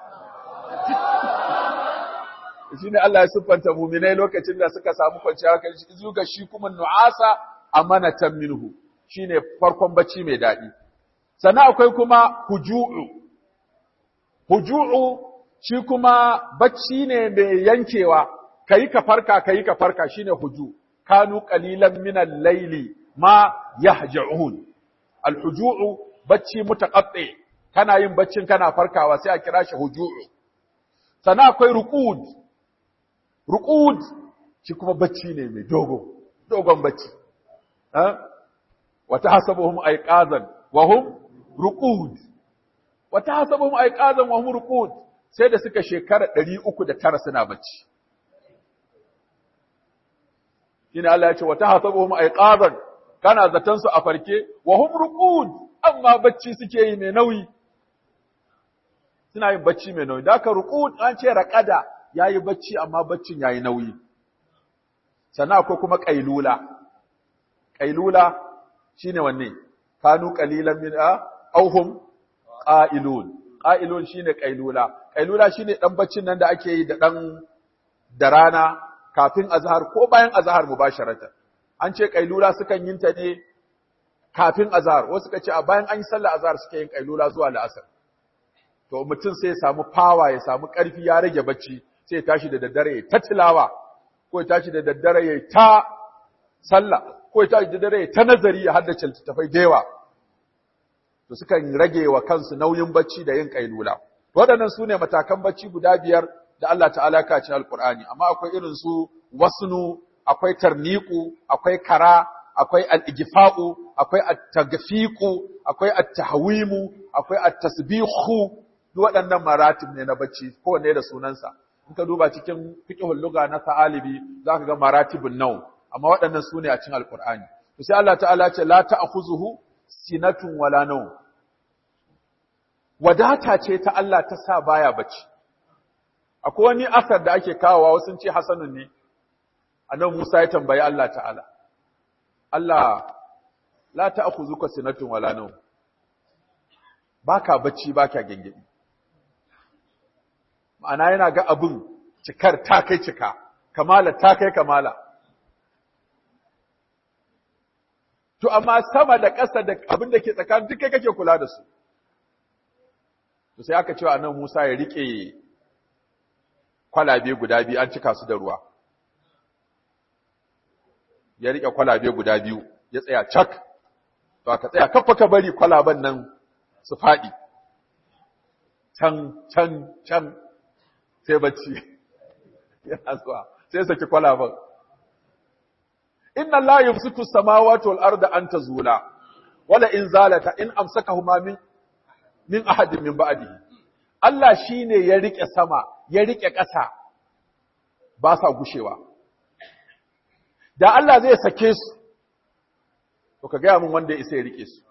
shine Allah ya siffanta mu'minai lokacin da suka samu kwanciyar hankali shi zuga shi kuma nu'asa amanatan minhu shine farkon bacci mai daɗi sannan akwai kuma huju'u huju'u shi kuma bacci ne mai yankewa kayi ka farka kayi ka farka shine huju kanu qalilan min al-layli ma yahja'un al-huju'u bacci mutaqatti kana yin baccin kana farkawa sai a kira shi huju'u sannan akwai ruqud ruqud shi kuma bacci ne mai dogo dogon bacci ha wa tahsabuhum ayqazan wa hum ruqud wa tahsabuhum ayqazan wa hum ruqud sai da suka shekara 309 suna bacci shine Allah ya ce wa tahsabuhum ayqazan kana zatan su a farke wa hum ruqud amma bacci suke yi mai nauyi suna yin bacci mai nauyi da ka ruqud an ce raqada yayi bacci amma baccin yayi nauyi sannan akwai kuma qailula qailula shine wanne kanu qalilan min auhum qailun qailun shine qailula qailula shine dan baccin nan da ake yi da dan da rana kafin azhar ko bayan azhar mubasharatan an ce qailula sukan yin ta ne kafin azhar wasu suka ce a bayan an yi sallar azhar suke yin qailula zuwa la'asar to mutum sai ya samu power ya samu karfi ya rage bacci sai ya tashi da daddare ya ta tilawa ko ya tashi da daddare ya ta sallah ko ya tashi da daddare ya ta nazari ya haddace littattafai da yawa to sukan rage wa kansu nauyin bacci da yin kailula waɗannan su ne matakan bacci guda biyar da Allah ta'ala ka ci alqur'ani amma akwai irin su wasnu akwai tarniqu akwai kara akwai al-igfa'u akwai at-taghfiqu akwai at-tahwimu akwai at-tasbihu duk waɗannan maratib ne na bacci kowanne da sunansa in ka duba cikin fiqhul lugha na sa'alibi zaka ga maratibun naw amma waɗannan su ne a cikin alqur'ani to sai Allah ta'ala ce la ta'khuzuhu sinatun wala nawm wadata ce ta Allah ta sa baya bacci akwai wani asar da ake kawowa wasu ce hasanun ne annabi Musa ya tambayi Allah ta'ala Allah la ta'khuzuka sinatun wala nawm baka bacci baka gengedi ma'ana yana ga abin cikar ta kai cika kamala ta kai kamala to amma sama da ƙasa da abin da ke tsakanin duk kai kake kula da su to sai aka cewa annabi Musa ya rike kwalabe guda biyu an cika su da ruwa ya rike kwalabe guda biyu ya tsaya cak to aka tsaya kafa ka bari kwalaban nan su faɗi can can can sai bacci yana zuwa sai saki kwalaban inna la yumsiku samawati wal arda an tazula wala in zalata in amsakahuma min min ahadin min ba'dihi Allah shine ya rike sama ya rike ƙasa ba sa gushewa da Allah zai sake su to ka gaya min wanda ya isa ya rike su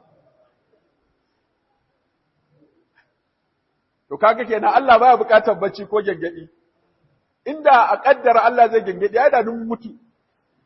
to kaga kenan Allah baya bukatar bacci ko gengedi inda a kaddara Allah zai gengedi ai da nun mutu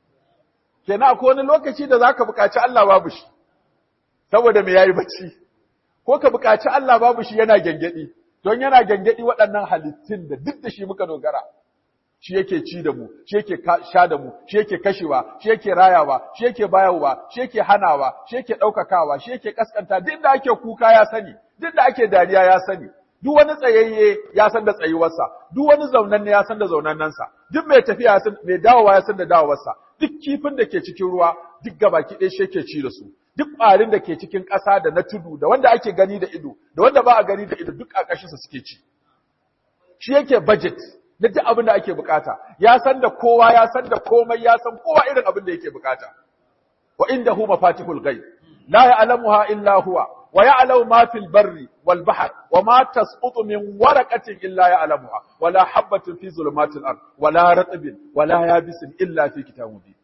kenan akwai wani lokaci da zaka buƙaci Allah babu shi saboda me yayi bacci ko ka buƙaci Allah babu shi yana gengedi don yana gengedi waɗannan halittun da duk da shi muka dogara shi yake ci da mu shi yake sha da mu shi yake kashewa shi yake rayawa shi yake bayarwa shi yake hanawa shi yake ɗaukakawa shi yake kaskanta duk da ake kuka ya sani duk da ake dariya ya sani duk wani tsayayye ya san da tsayuwarsa duk wani zaunanne ya san da zaunannansa duk mai tafiya ya san mai dawowa ya san da dawowarsa duk kifin da ke cikin ruwa duk gabaki ɗaya shi yake ci da su duk ƙwarin da ke cikin ƙasa da na tudu da wanda ake gani da ido da wanda ba a gani da ido duk a ƙashinsa suke ci shi yake budget na duk abin da ake bukata ya san da kowa ya san da komai ya san kowa irin abin da yake bukata wa indahu mafatihul ghaib la ya'lamuha illa huwa wa ya'lamu ma fil barri wal bahr wa ma tasqutu min waraqatin illa ya'lamuha wa la habatin fi zulumatil ard wa la ratbin wa la yabisin illa fi kitabin mubin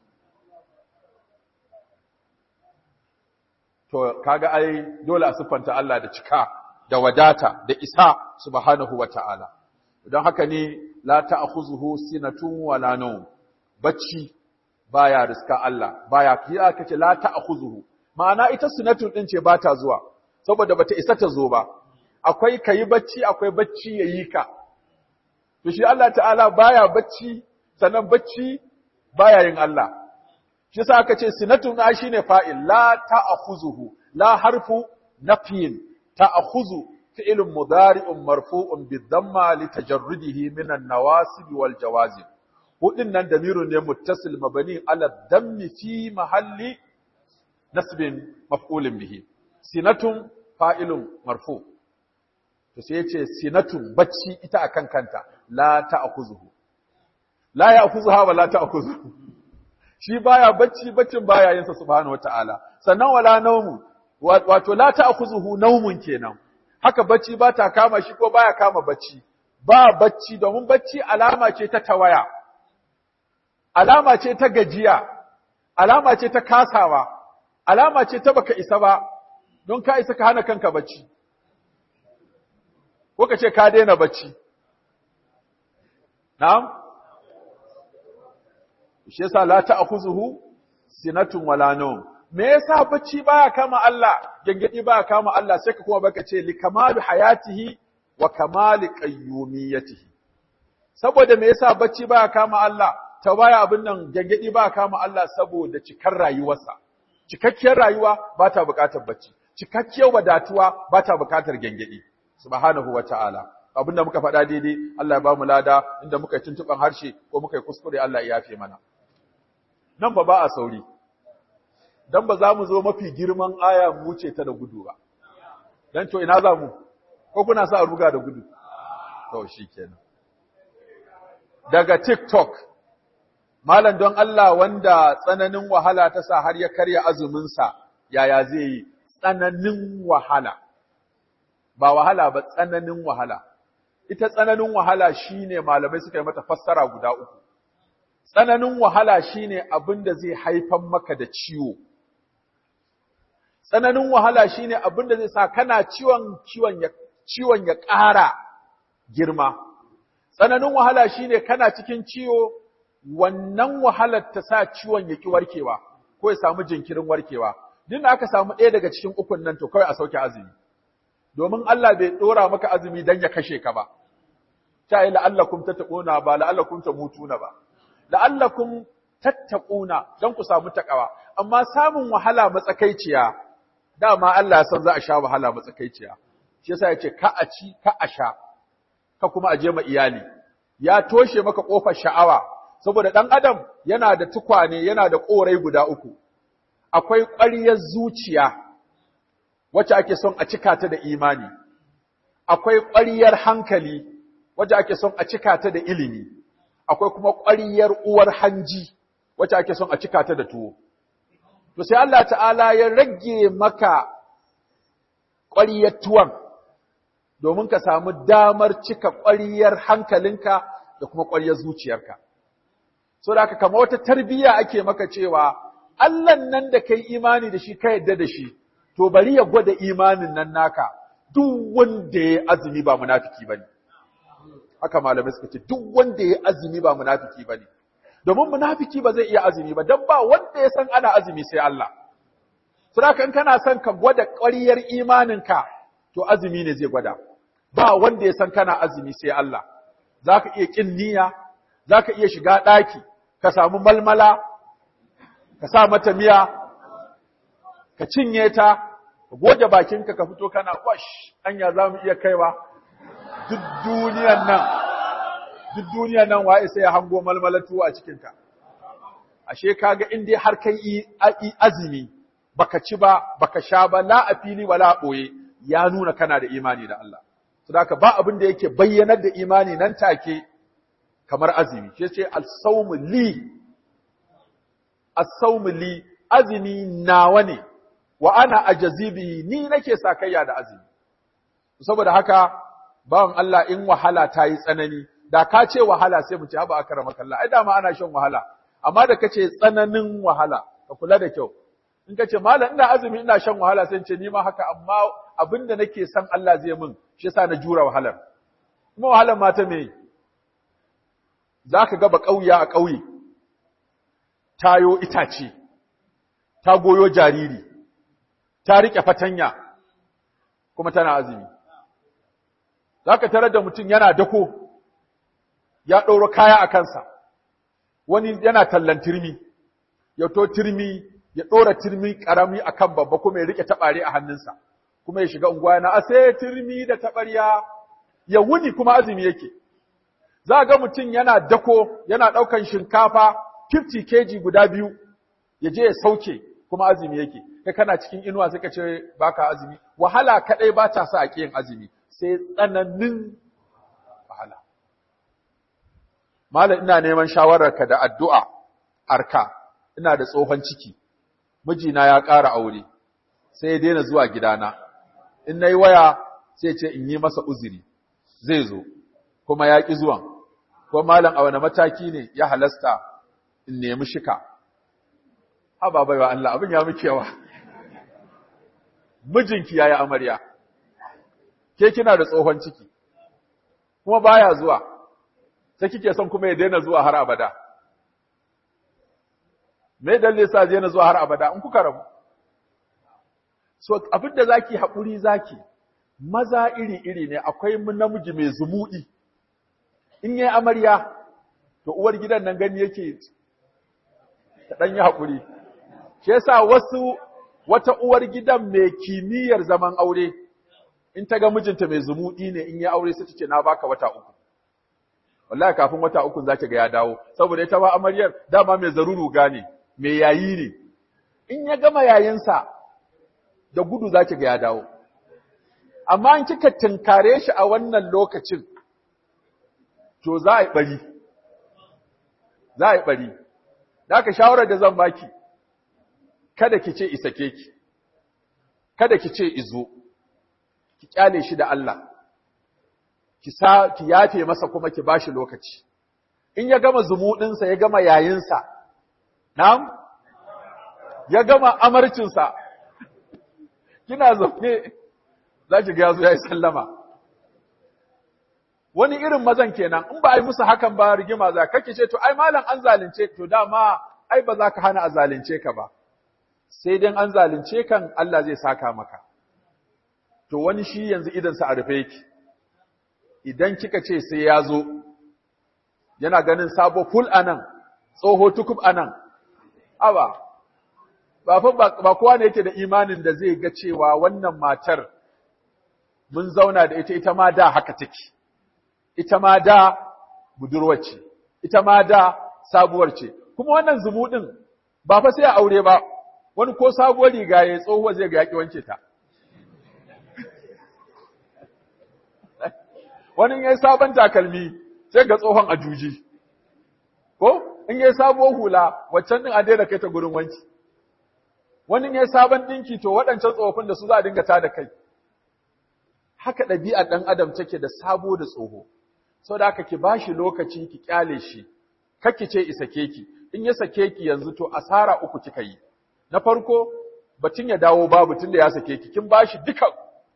to kaga ai dole a siffanta Allah da cika da wadata da isa subhanahu wa ta'ala don haka ne la ta'khuzuhu sinatun wala nawm bacci baya riska Allah baya kiya kace la ta'khuzuhu ma'ana ita sinatun din ce bata zuwa saboda bata isa ta zo ba akwai kayi bacci akwai bacci yayi ka to shi Allah ta'ala baya bacci sannan bacci baya yin Allah shi yasa aka ce sinatun a shine fa'il la ta'khuzuhu la harfu nafyin ta'khuzu فعل مضارع مرفوع بالضمه لتجرده من النواسب والجوازم ودنن ضمير ne muttasil mabani ala dhammi fi mahalli nasbin maf'ulin bihi sinatun fa'ilun marfu to sai yace sinatun bacci ita akan kanta la ta'khuzuhu la ya'khuzuha wa la ta'khuzuhu shi baya bacci baccin baya yin sa subhanahu wataala sannan wala naumu wato la ta'khuzuhu naumun kenan haka bacci ba ta kama shi ko baya kama bacci ba bacci domin bacci alama ce ta tawaya alama ce ta gajiya alama ce ta kasawa alama ce ta baka isa ba don ka isa ka hana kanka bacci ko ka ce ka daina bacci na'am shi yasa la ta'khuzuhu sinatun wala nawm me yasa bacci baya kama Allah gangadi baya kama Allah sai ka kuma baka ce li kamalu hayatihi wa kamali qayyumiyatihi saboda me yasa bacci baya kama Allah ta baya abin nan gangadi baya kama Allah saboda cikar rayuwarsa cikakkiyar rayuwa ba ta buƙatar bacci cikakkiyar wadatuwa ba ta buƙatar gangadi subhanahu wata'ala abinda muka faɗa daidai Allah ya ba mu lada inda muka yi tuntuɓan harshe ko muka yi kuskure Allah ya yafe mana nan fa ba a sauri dan ba za mu zo mafi girman aya mu wuce ta da gudu ba dan to ina za mu ko kuna sa a ruga da gudu to shikenan daga TikTok malam don Allah wanda tsananin wahala ta sa har ya karya azumin sa yaya zai yi tsananin wahala ba wahala ba tsananin wahala ita tsananin wahala shine malamai suka yi mata fassara guda uku tsananin wahala shine abin da zai haifan maka da ciwo tsananin wahala shine abin da zai sa kana ciwon ciwon ya ciwon ya ƙara girma tsananin wahala shine kana cikin ciwo wannan wahalar ta sa ciwon ya ki warkewa ko ya samu jinkirin warkewa duk da aka samu ɗaya daga cikin ukun nan to kawai a sauke azumi domin Allah bai dora maka azumi dan ya kashe ka ba ta yi la'allakum tattaquna ba la'allakum tamutuna ba la'allakum tattaquna dan ku samu takawa amma samun wahala matsakaiciya dama Allah ya san za a sha wahala matsakaiciya shi yasa yace ka a ci ka a sha ka kuma aje ma iyali ya toshe maka kofar sha'awa saboda dan adam yana da tukwane yana da korai guda uku akwai ƙwaryar zuciya wacce ake son a cika ta da imani akwai ƙwaryar hankali wacce ake son a cika ta da ilimi akwai kuma ƙwaryar uwar hanji wacce ake son a cika ta da tuwo to sai Allah ta'ala ya rage maka ƙwaryar tuwon domin ka samu damar cika ƙwaryar hankalinka da kuma ƙwaryar zuciyarka so da haka kama wata tarbiyya ake maka cewa Allah nan da kai imani da shi ka yadda da shi to bari ya gwada imanin nan naka duk wanda ya azumi ba munafiki bane haka malamai suka ce duk wanda ya azumi ba munafiki bane domin munafiki ba zai iya azumi ba dan ba wanda ya san ana azumi sai Allah saboda in kana son ka gwada ƙwariyar imaninka to azumi ne zai gwada ba wanda ya san kana azumi sai Allah zaka iya kin niyya zaka iya shiga daki ka samu malmala ka sa mata miya ka cinye ta ka goge bakinka ka fito kana kwash anya zamu iya kaiwa duk duniyan nan duk duniyan nan waye sai ya hango malmalatu a cikinka ashe kaga in dai har kai azumi baka ci ba baka sha ba la a fili wala a ɓoye ya nuna kana da imani da Allah saboda ba abin da yake bayyanar da imani nan take kamar azumi shi ce as-sawmu li as-sawmu li azumi nawa ne wa ana ajazibi ni nake sakayya da azumi saboda haka bawan Allah in wahala ta yi tsanani da ka ce wahala sai mu ce haba akara kallah ai dama ana shan wahala amma da kace tsananin wahala ka kula da kyau in kace malam ina azumi ina shan wahala sai ce ni ma haka amma abinda nake san Allah zai min shi yasa na jura wahalar kuma wahalar ma ta me zaka ga ba kauya a kauye tayo itace ta goyo jariri ta rike fatanya kuma tana azumi zaka tarar da mutum yana dako ya ɗauro kaya a kansa wani yana tallan turmi ya to turmi ya ɗora turmi ƙarami a kan babba kuma ya riƙe taɓare a hannunsa kuma ya shiga unguwa yana ase turmi da taɓarya ya wuni kuma azumi yake za ga mutum yana dako yana ɗaukan shinkafa 50 kg guda biyu ya je ya sauke kuma azumi yake kai kana cikin inuwa sai ka ce baka azumi wahala kadai ba ta sa a yin azumi sai tsananin wahala malam ina neman shawararka da addu'a arka ina da tsohon ciki mijina ya ƙara aure sai ya daina zuwa gidana in nayi waya sai ce in yi masa uzuri zai zo kuma ya ƙi zuwan ko malam a wani mataki ne ya halasta in nemi shika haba baiwa Allah abin ya muke yawa mijinki yayi amarya ke kina da tsohon ciki kuma baya zuwa sai kike son kuma ya daina zuwa har abada me dalilin sa daina zuwa har abada in kuka rabu so abinda zaki haƙuri zaki maza iri iri ne akwai namiji mai zumuɗi in yayi amarya to uwar gidan nan gani yake ta dan yi haƙuri shi yasa wasu wata uwar gidan mai kimiyyar zaman aure in ta ga mijinta mai zumuɗi ne in ya aure sai ta ce na baka wata uku wallahi kafin wata uku zaki ga ya dawo saboda ita ba amaryar dama mai zaruru gane mai yayi ne in ya gama yayinsa da gudu zaki ga ya dawo amma in kika tinkare shi a wannan lokacin to za a yi bari za a yi bari da aka shawarar da zan baki kada ki ce isake ki kada ki ce izo ki kyale shi da Allah ki sa ki yafe masa kuma ki bashi lokaci in ya gama zumudinsa ya gama yayinsa na'am ya gama amarcinsa kina zaune za ki ga yazo yayi sallama wani irin mazan kenan in ba ai musu hakan ba rigima za kake ce to ai malam an zalunce to dama ai ba za ka hana a zalunce ka ba sai dan an zalunce kan Allah zai saka maka to wani shi yanzu idan sa a rufe yake idan kika ce sai ya zo yana ganin sabo full anan tsoho tukub anan aba ba fa ba kowa ne yake da imanin da zai ga cewa wannan matar mun zauna da ita ita ma da haka take ita ma da budurwar ce ita ma da sabuwar ce kuma wannan zumuɗin ba fa sai a aure ba wani ko sabuwar riga ya tsohuwa zai ga yaƙi wanke ta wani yayi sabon takalmi sai ga tsohon a juji ko in yayi sabuwar hula waccan din a daina kai ta gurin wanki wani yayi sabon dinki to waɗancan tsofin da su za a dinga ta da kai haka ɗabi'ar ɗan adam take da sabo da tsoho sau da haka ki bashi lokaci ki kyale shi kakki ce isake ki in ya sake ki yanzu to asara uku kika yi na farko batun ya dawo babu tunda ya sake ki kin bashi duka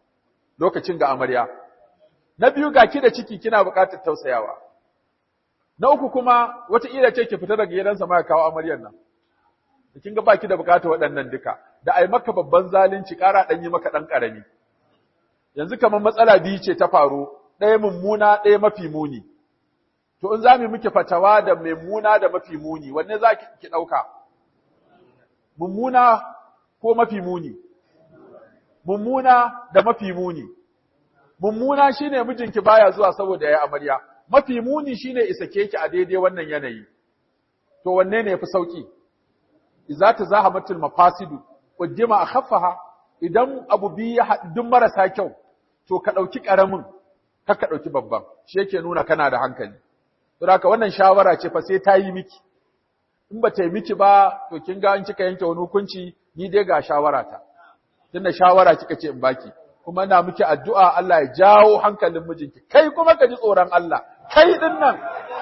lokacin ga amarya na biyu ga ki da ciki kina buƙatar tausayawa na uku kuma wata ila ce ki fita daga gidansa ma ya kawo amaryar nan kin ga baki da bukata waɗannan duka da ai maka babban zalunci ƙara ɗan yi maka ɗan ƙarami yanzu kamar matsala biyu ce ta faru ɗaya mummuna ɗaya mafi muni to in za mu miki fatawa da mummuna da mafi muni wanne za ki ɗauka mummuna ko mafi muni mummuna da mafi muni mummuna shine mijinki baya zuwa saboda ya amarya mafi muni shine isake ki a daidai wannan yanayi to wanne ne yafi sauki idza tazahamatul mafasidu qaddima akhaffaha idan abu bi ya haɗu marasa kyau to ka ɗauki ƙaramin ka ka ɗauki babban shi yake nuna kana da hankali don haka wannan shawara ce fa sai ta yi miki in ba ta yi miki ba to kin ga in kika yanke wani hukunci ni dai ga shawara ta tunda shawara kika ce in baki kuma ina miki addu'a Allah ya jawo hankalin mijinki kai kuma ka ji tsoron Allah kai din nan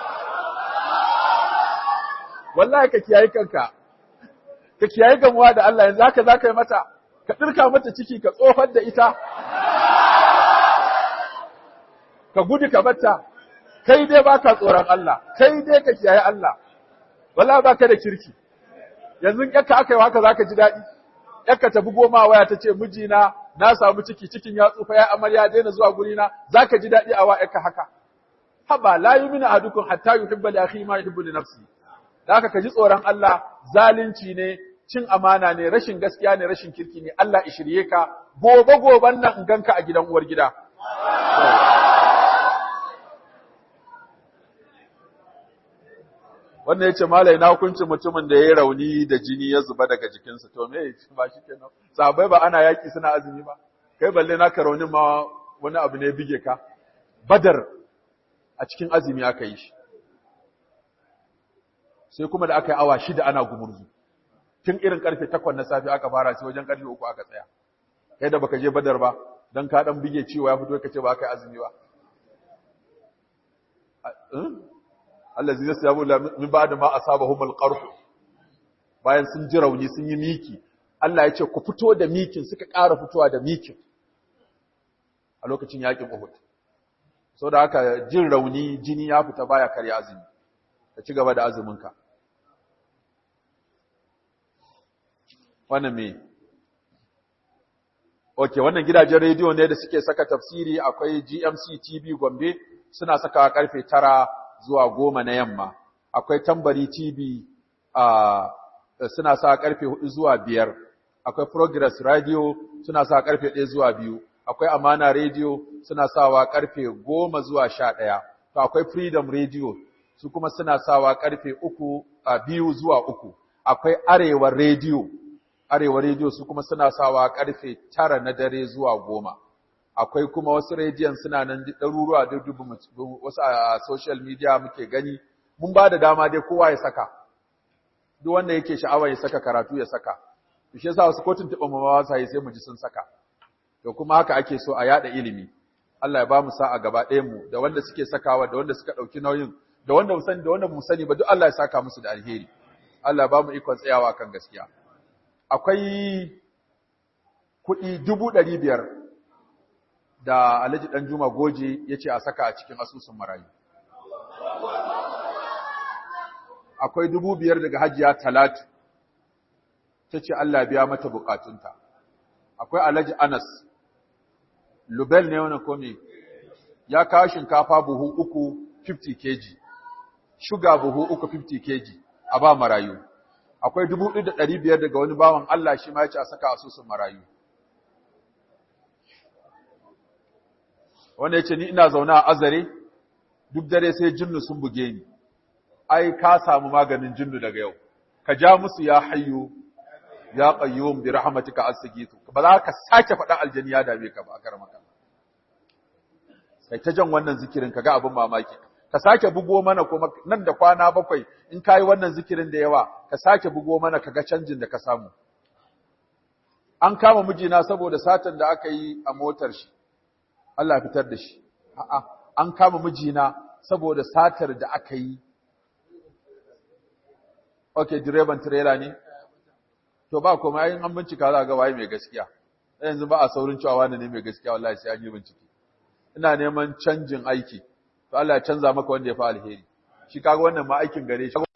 wallahi ka kiyaye kanka ka kiyaye gamuwa da Allah yanzu haka zaka yi mata ka dirka mata ciki ka tsofar da ita ka gudu ka batta kai dai baka tsoron Allah kai dai ka kiyaye Allah wallahi baka da kirki yanzu yakka aka yi haka zaka ji daɗi yakka ta bugo ma waya ta ce mijina na samu ciki cikin ya tsufa ya amarya daina zuwa guri na zaka ji daɗi a wa yakka haka haba la yuminu ahadukum hatta yuhibba li akhihi ma yuhibbu li nafsihi haka ka ji tsoron Allah zalunci ne cin amana ne rashin gaskiya ne rashin kirki ne Allah ya shirye ka gobe goben nan in ganka a gidan uwar gida wannan yace malai na hukuncin mutumin da ya rauni da jini ya zuba daga jikinsa to me ba shi kenan sahabbai ba ana yaki suna azumi ba kai balle naka raunin ma wani abu ne bige ka badar a cikin azumi aka yi shi sai kuma da aka yi awa shida ana gumurzu tun irin karfe takwas na safe aka fara sai wajen karfe uku aka tsaya kai da baka je badar ba dan ka dan bige ciwo ya fito kace ba aka yi azumi ba allazi yasabu min ba'da ma asabahum al-qarh bayan sun ji rauni sun yi miki Allah ya ce ku fito da mikin suka ƙara fitowa da mikin a lokacin yakin Uhud saboda haka jin rauni jini ya fita baya karya azumi ka ci gaba da azuminka wannan me Okay, wannan gidajen rediyo ne da suke saka tafsiri akwai GMC TV Gombe suna sakawa karfe tara zuwa goma na yamma. Akwai Tambari TV uh, suna sa karfe hudu zuwa biyar. Akwai Progress Radio suna sa karfe ɗaya zuwa biyu. Akwai Amana Radio suna sawa karfe goma zuwa sha ɗaya. To akwai Freedom Radio su kuma suna sawa karfe uku a uh, biyu zuwa uku. Akwai Arewa Radio Arewa rediyo su kuma suna sawa karfe tara na dare zuwa goma. Akwai kuma wasu rediyon suna nan ɗaruruwa da dubu wasu a social media muke gani. Mun ba da dama dai kowa ya saka. Duk wanda yake sha'awa ya saka karatu ya saka. To shi yasa wasu kotun taɓa mamawa sa yi sai mu ji sun saka. To kuma haka ake so a yada ilimi. Allah ya ba mu sa'a gaba ɗayan mu da wanda suke sakawa da wanda suka ɗauki nauyin da wanda mu sani da wanda mu sani ba duk Allah ya saka musu da alheri. Allah ya ba mu ikon tsayawa kan gaskiya. akwai kuɗi dubu ɗari biyar da Alhaji Ɗanjuma Goje ya ce a saka a cikin asusun marayu. Akwai dubu biyar daga Hajiya Talatu, ta ce Allah biya mata bukatunta. Akwai Alhaji Anas, Lubel ne wani kome, ya kawo shinkafa buhu uku 50 kg, shuga buhu uku 50 kg a ba marayu. akwai dubu ɗaya da ɗari biyar daga wani bawan Allah shi ma ya ce a saka asusun marayu. Wanda ya ce ni ina zaune a azare, duk dare sai jinnu sun buge ni, ai ka samu maganin jinnu daga yau, ka ja musu ya hayyu ya qayyum bi rahmatika astaghithu ba za ka sake faɗa aljani ya dame ka ba a karamaka. Sai ta jan wannan zikirin ka ga abin mamaki. ka sake bugo mana kuma nan da kwana bakwai in kayi wannan zikirin da yawa ka sake bugo mana kaga canjin da ka samu an kama mijina saboda satan da aka yi a motar shi Allah fitar da shi a'a an kama mijina saboda satar da aka yi okay direban trailer ne to ba kuma yayin an bincika za ga waye mai gaskiya yanzu ba a saurin cewa wani ne mai gaskiya wallahi sai an yi bincike ina neman canjin aiki to Allah ya canza maka wanda ya fi alheri shi kaga wannan ma aikin gare shi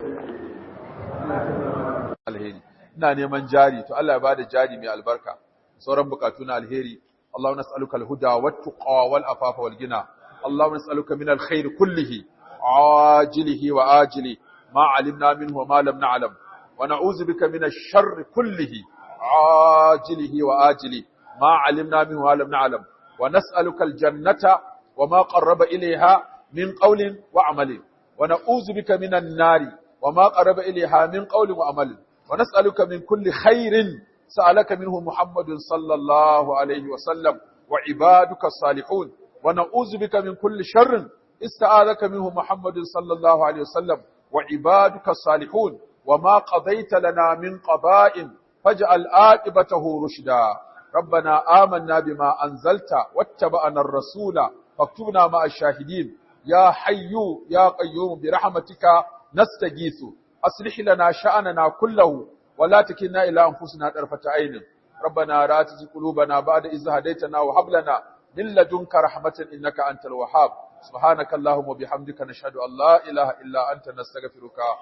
alheri ina neman jari to Allah ya bada jari mai albarka sauran bukatu na alheri اللهم نسألك الهدى والتقى والعفاف والغنى اللهم نسألك من الخير كله عاجله وآجله ما علمنا منه وما لم نعلم ونعوذ بك من الشر كله عاجله وآجله ما علمنا منه وما لم نعلم ونسألك الجنة وما قرب إليها من قول وعمل ونعوذ بك من النار وما قرب إليها من قول وعمل ونسألك من كل خير سألك منه محمد صلى الله عليه وسلم وعبادك الصالحون ونعوذ بك من كل شر استعاذك منه محمد صلى الله عليه وسلم وعبادك الصالحون وما قضيت لنا من قضاء فاجعل عاقبته رشدا ربنا آمنا بما أنزلت واتبعنا الرسول فاكتبنا مع الشاهدين يا حي يا قيوم برحمتك نستغيث أصلح لنا شأننا كله ولا تكلنا إلى أنفسنا طرفة عين ربنا لا تزغ قلوبنا بعد إذ هديتنا وهب لنا من لدنك رحمة إنك أنت الوهاب سبحانك اللهم وبحمدك نشهد أن لا إله إلا أنت نستغفرك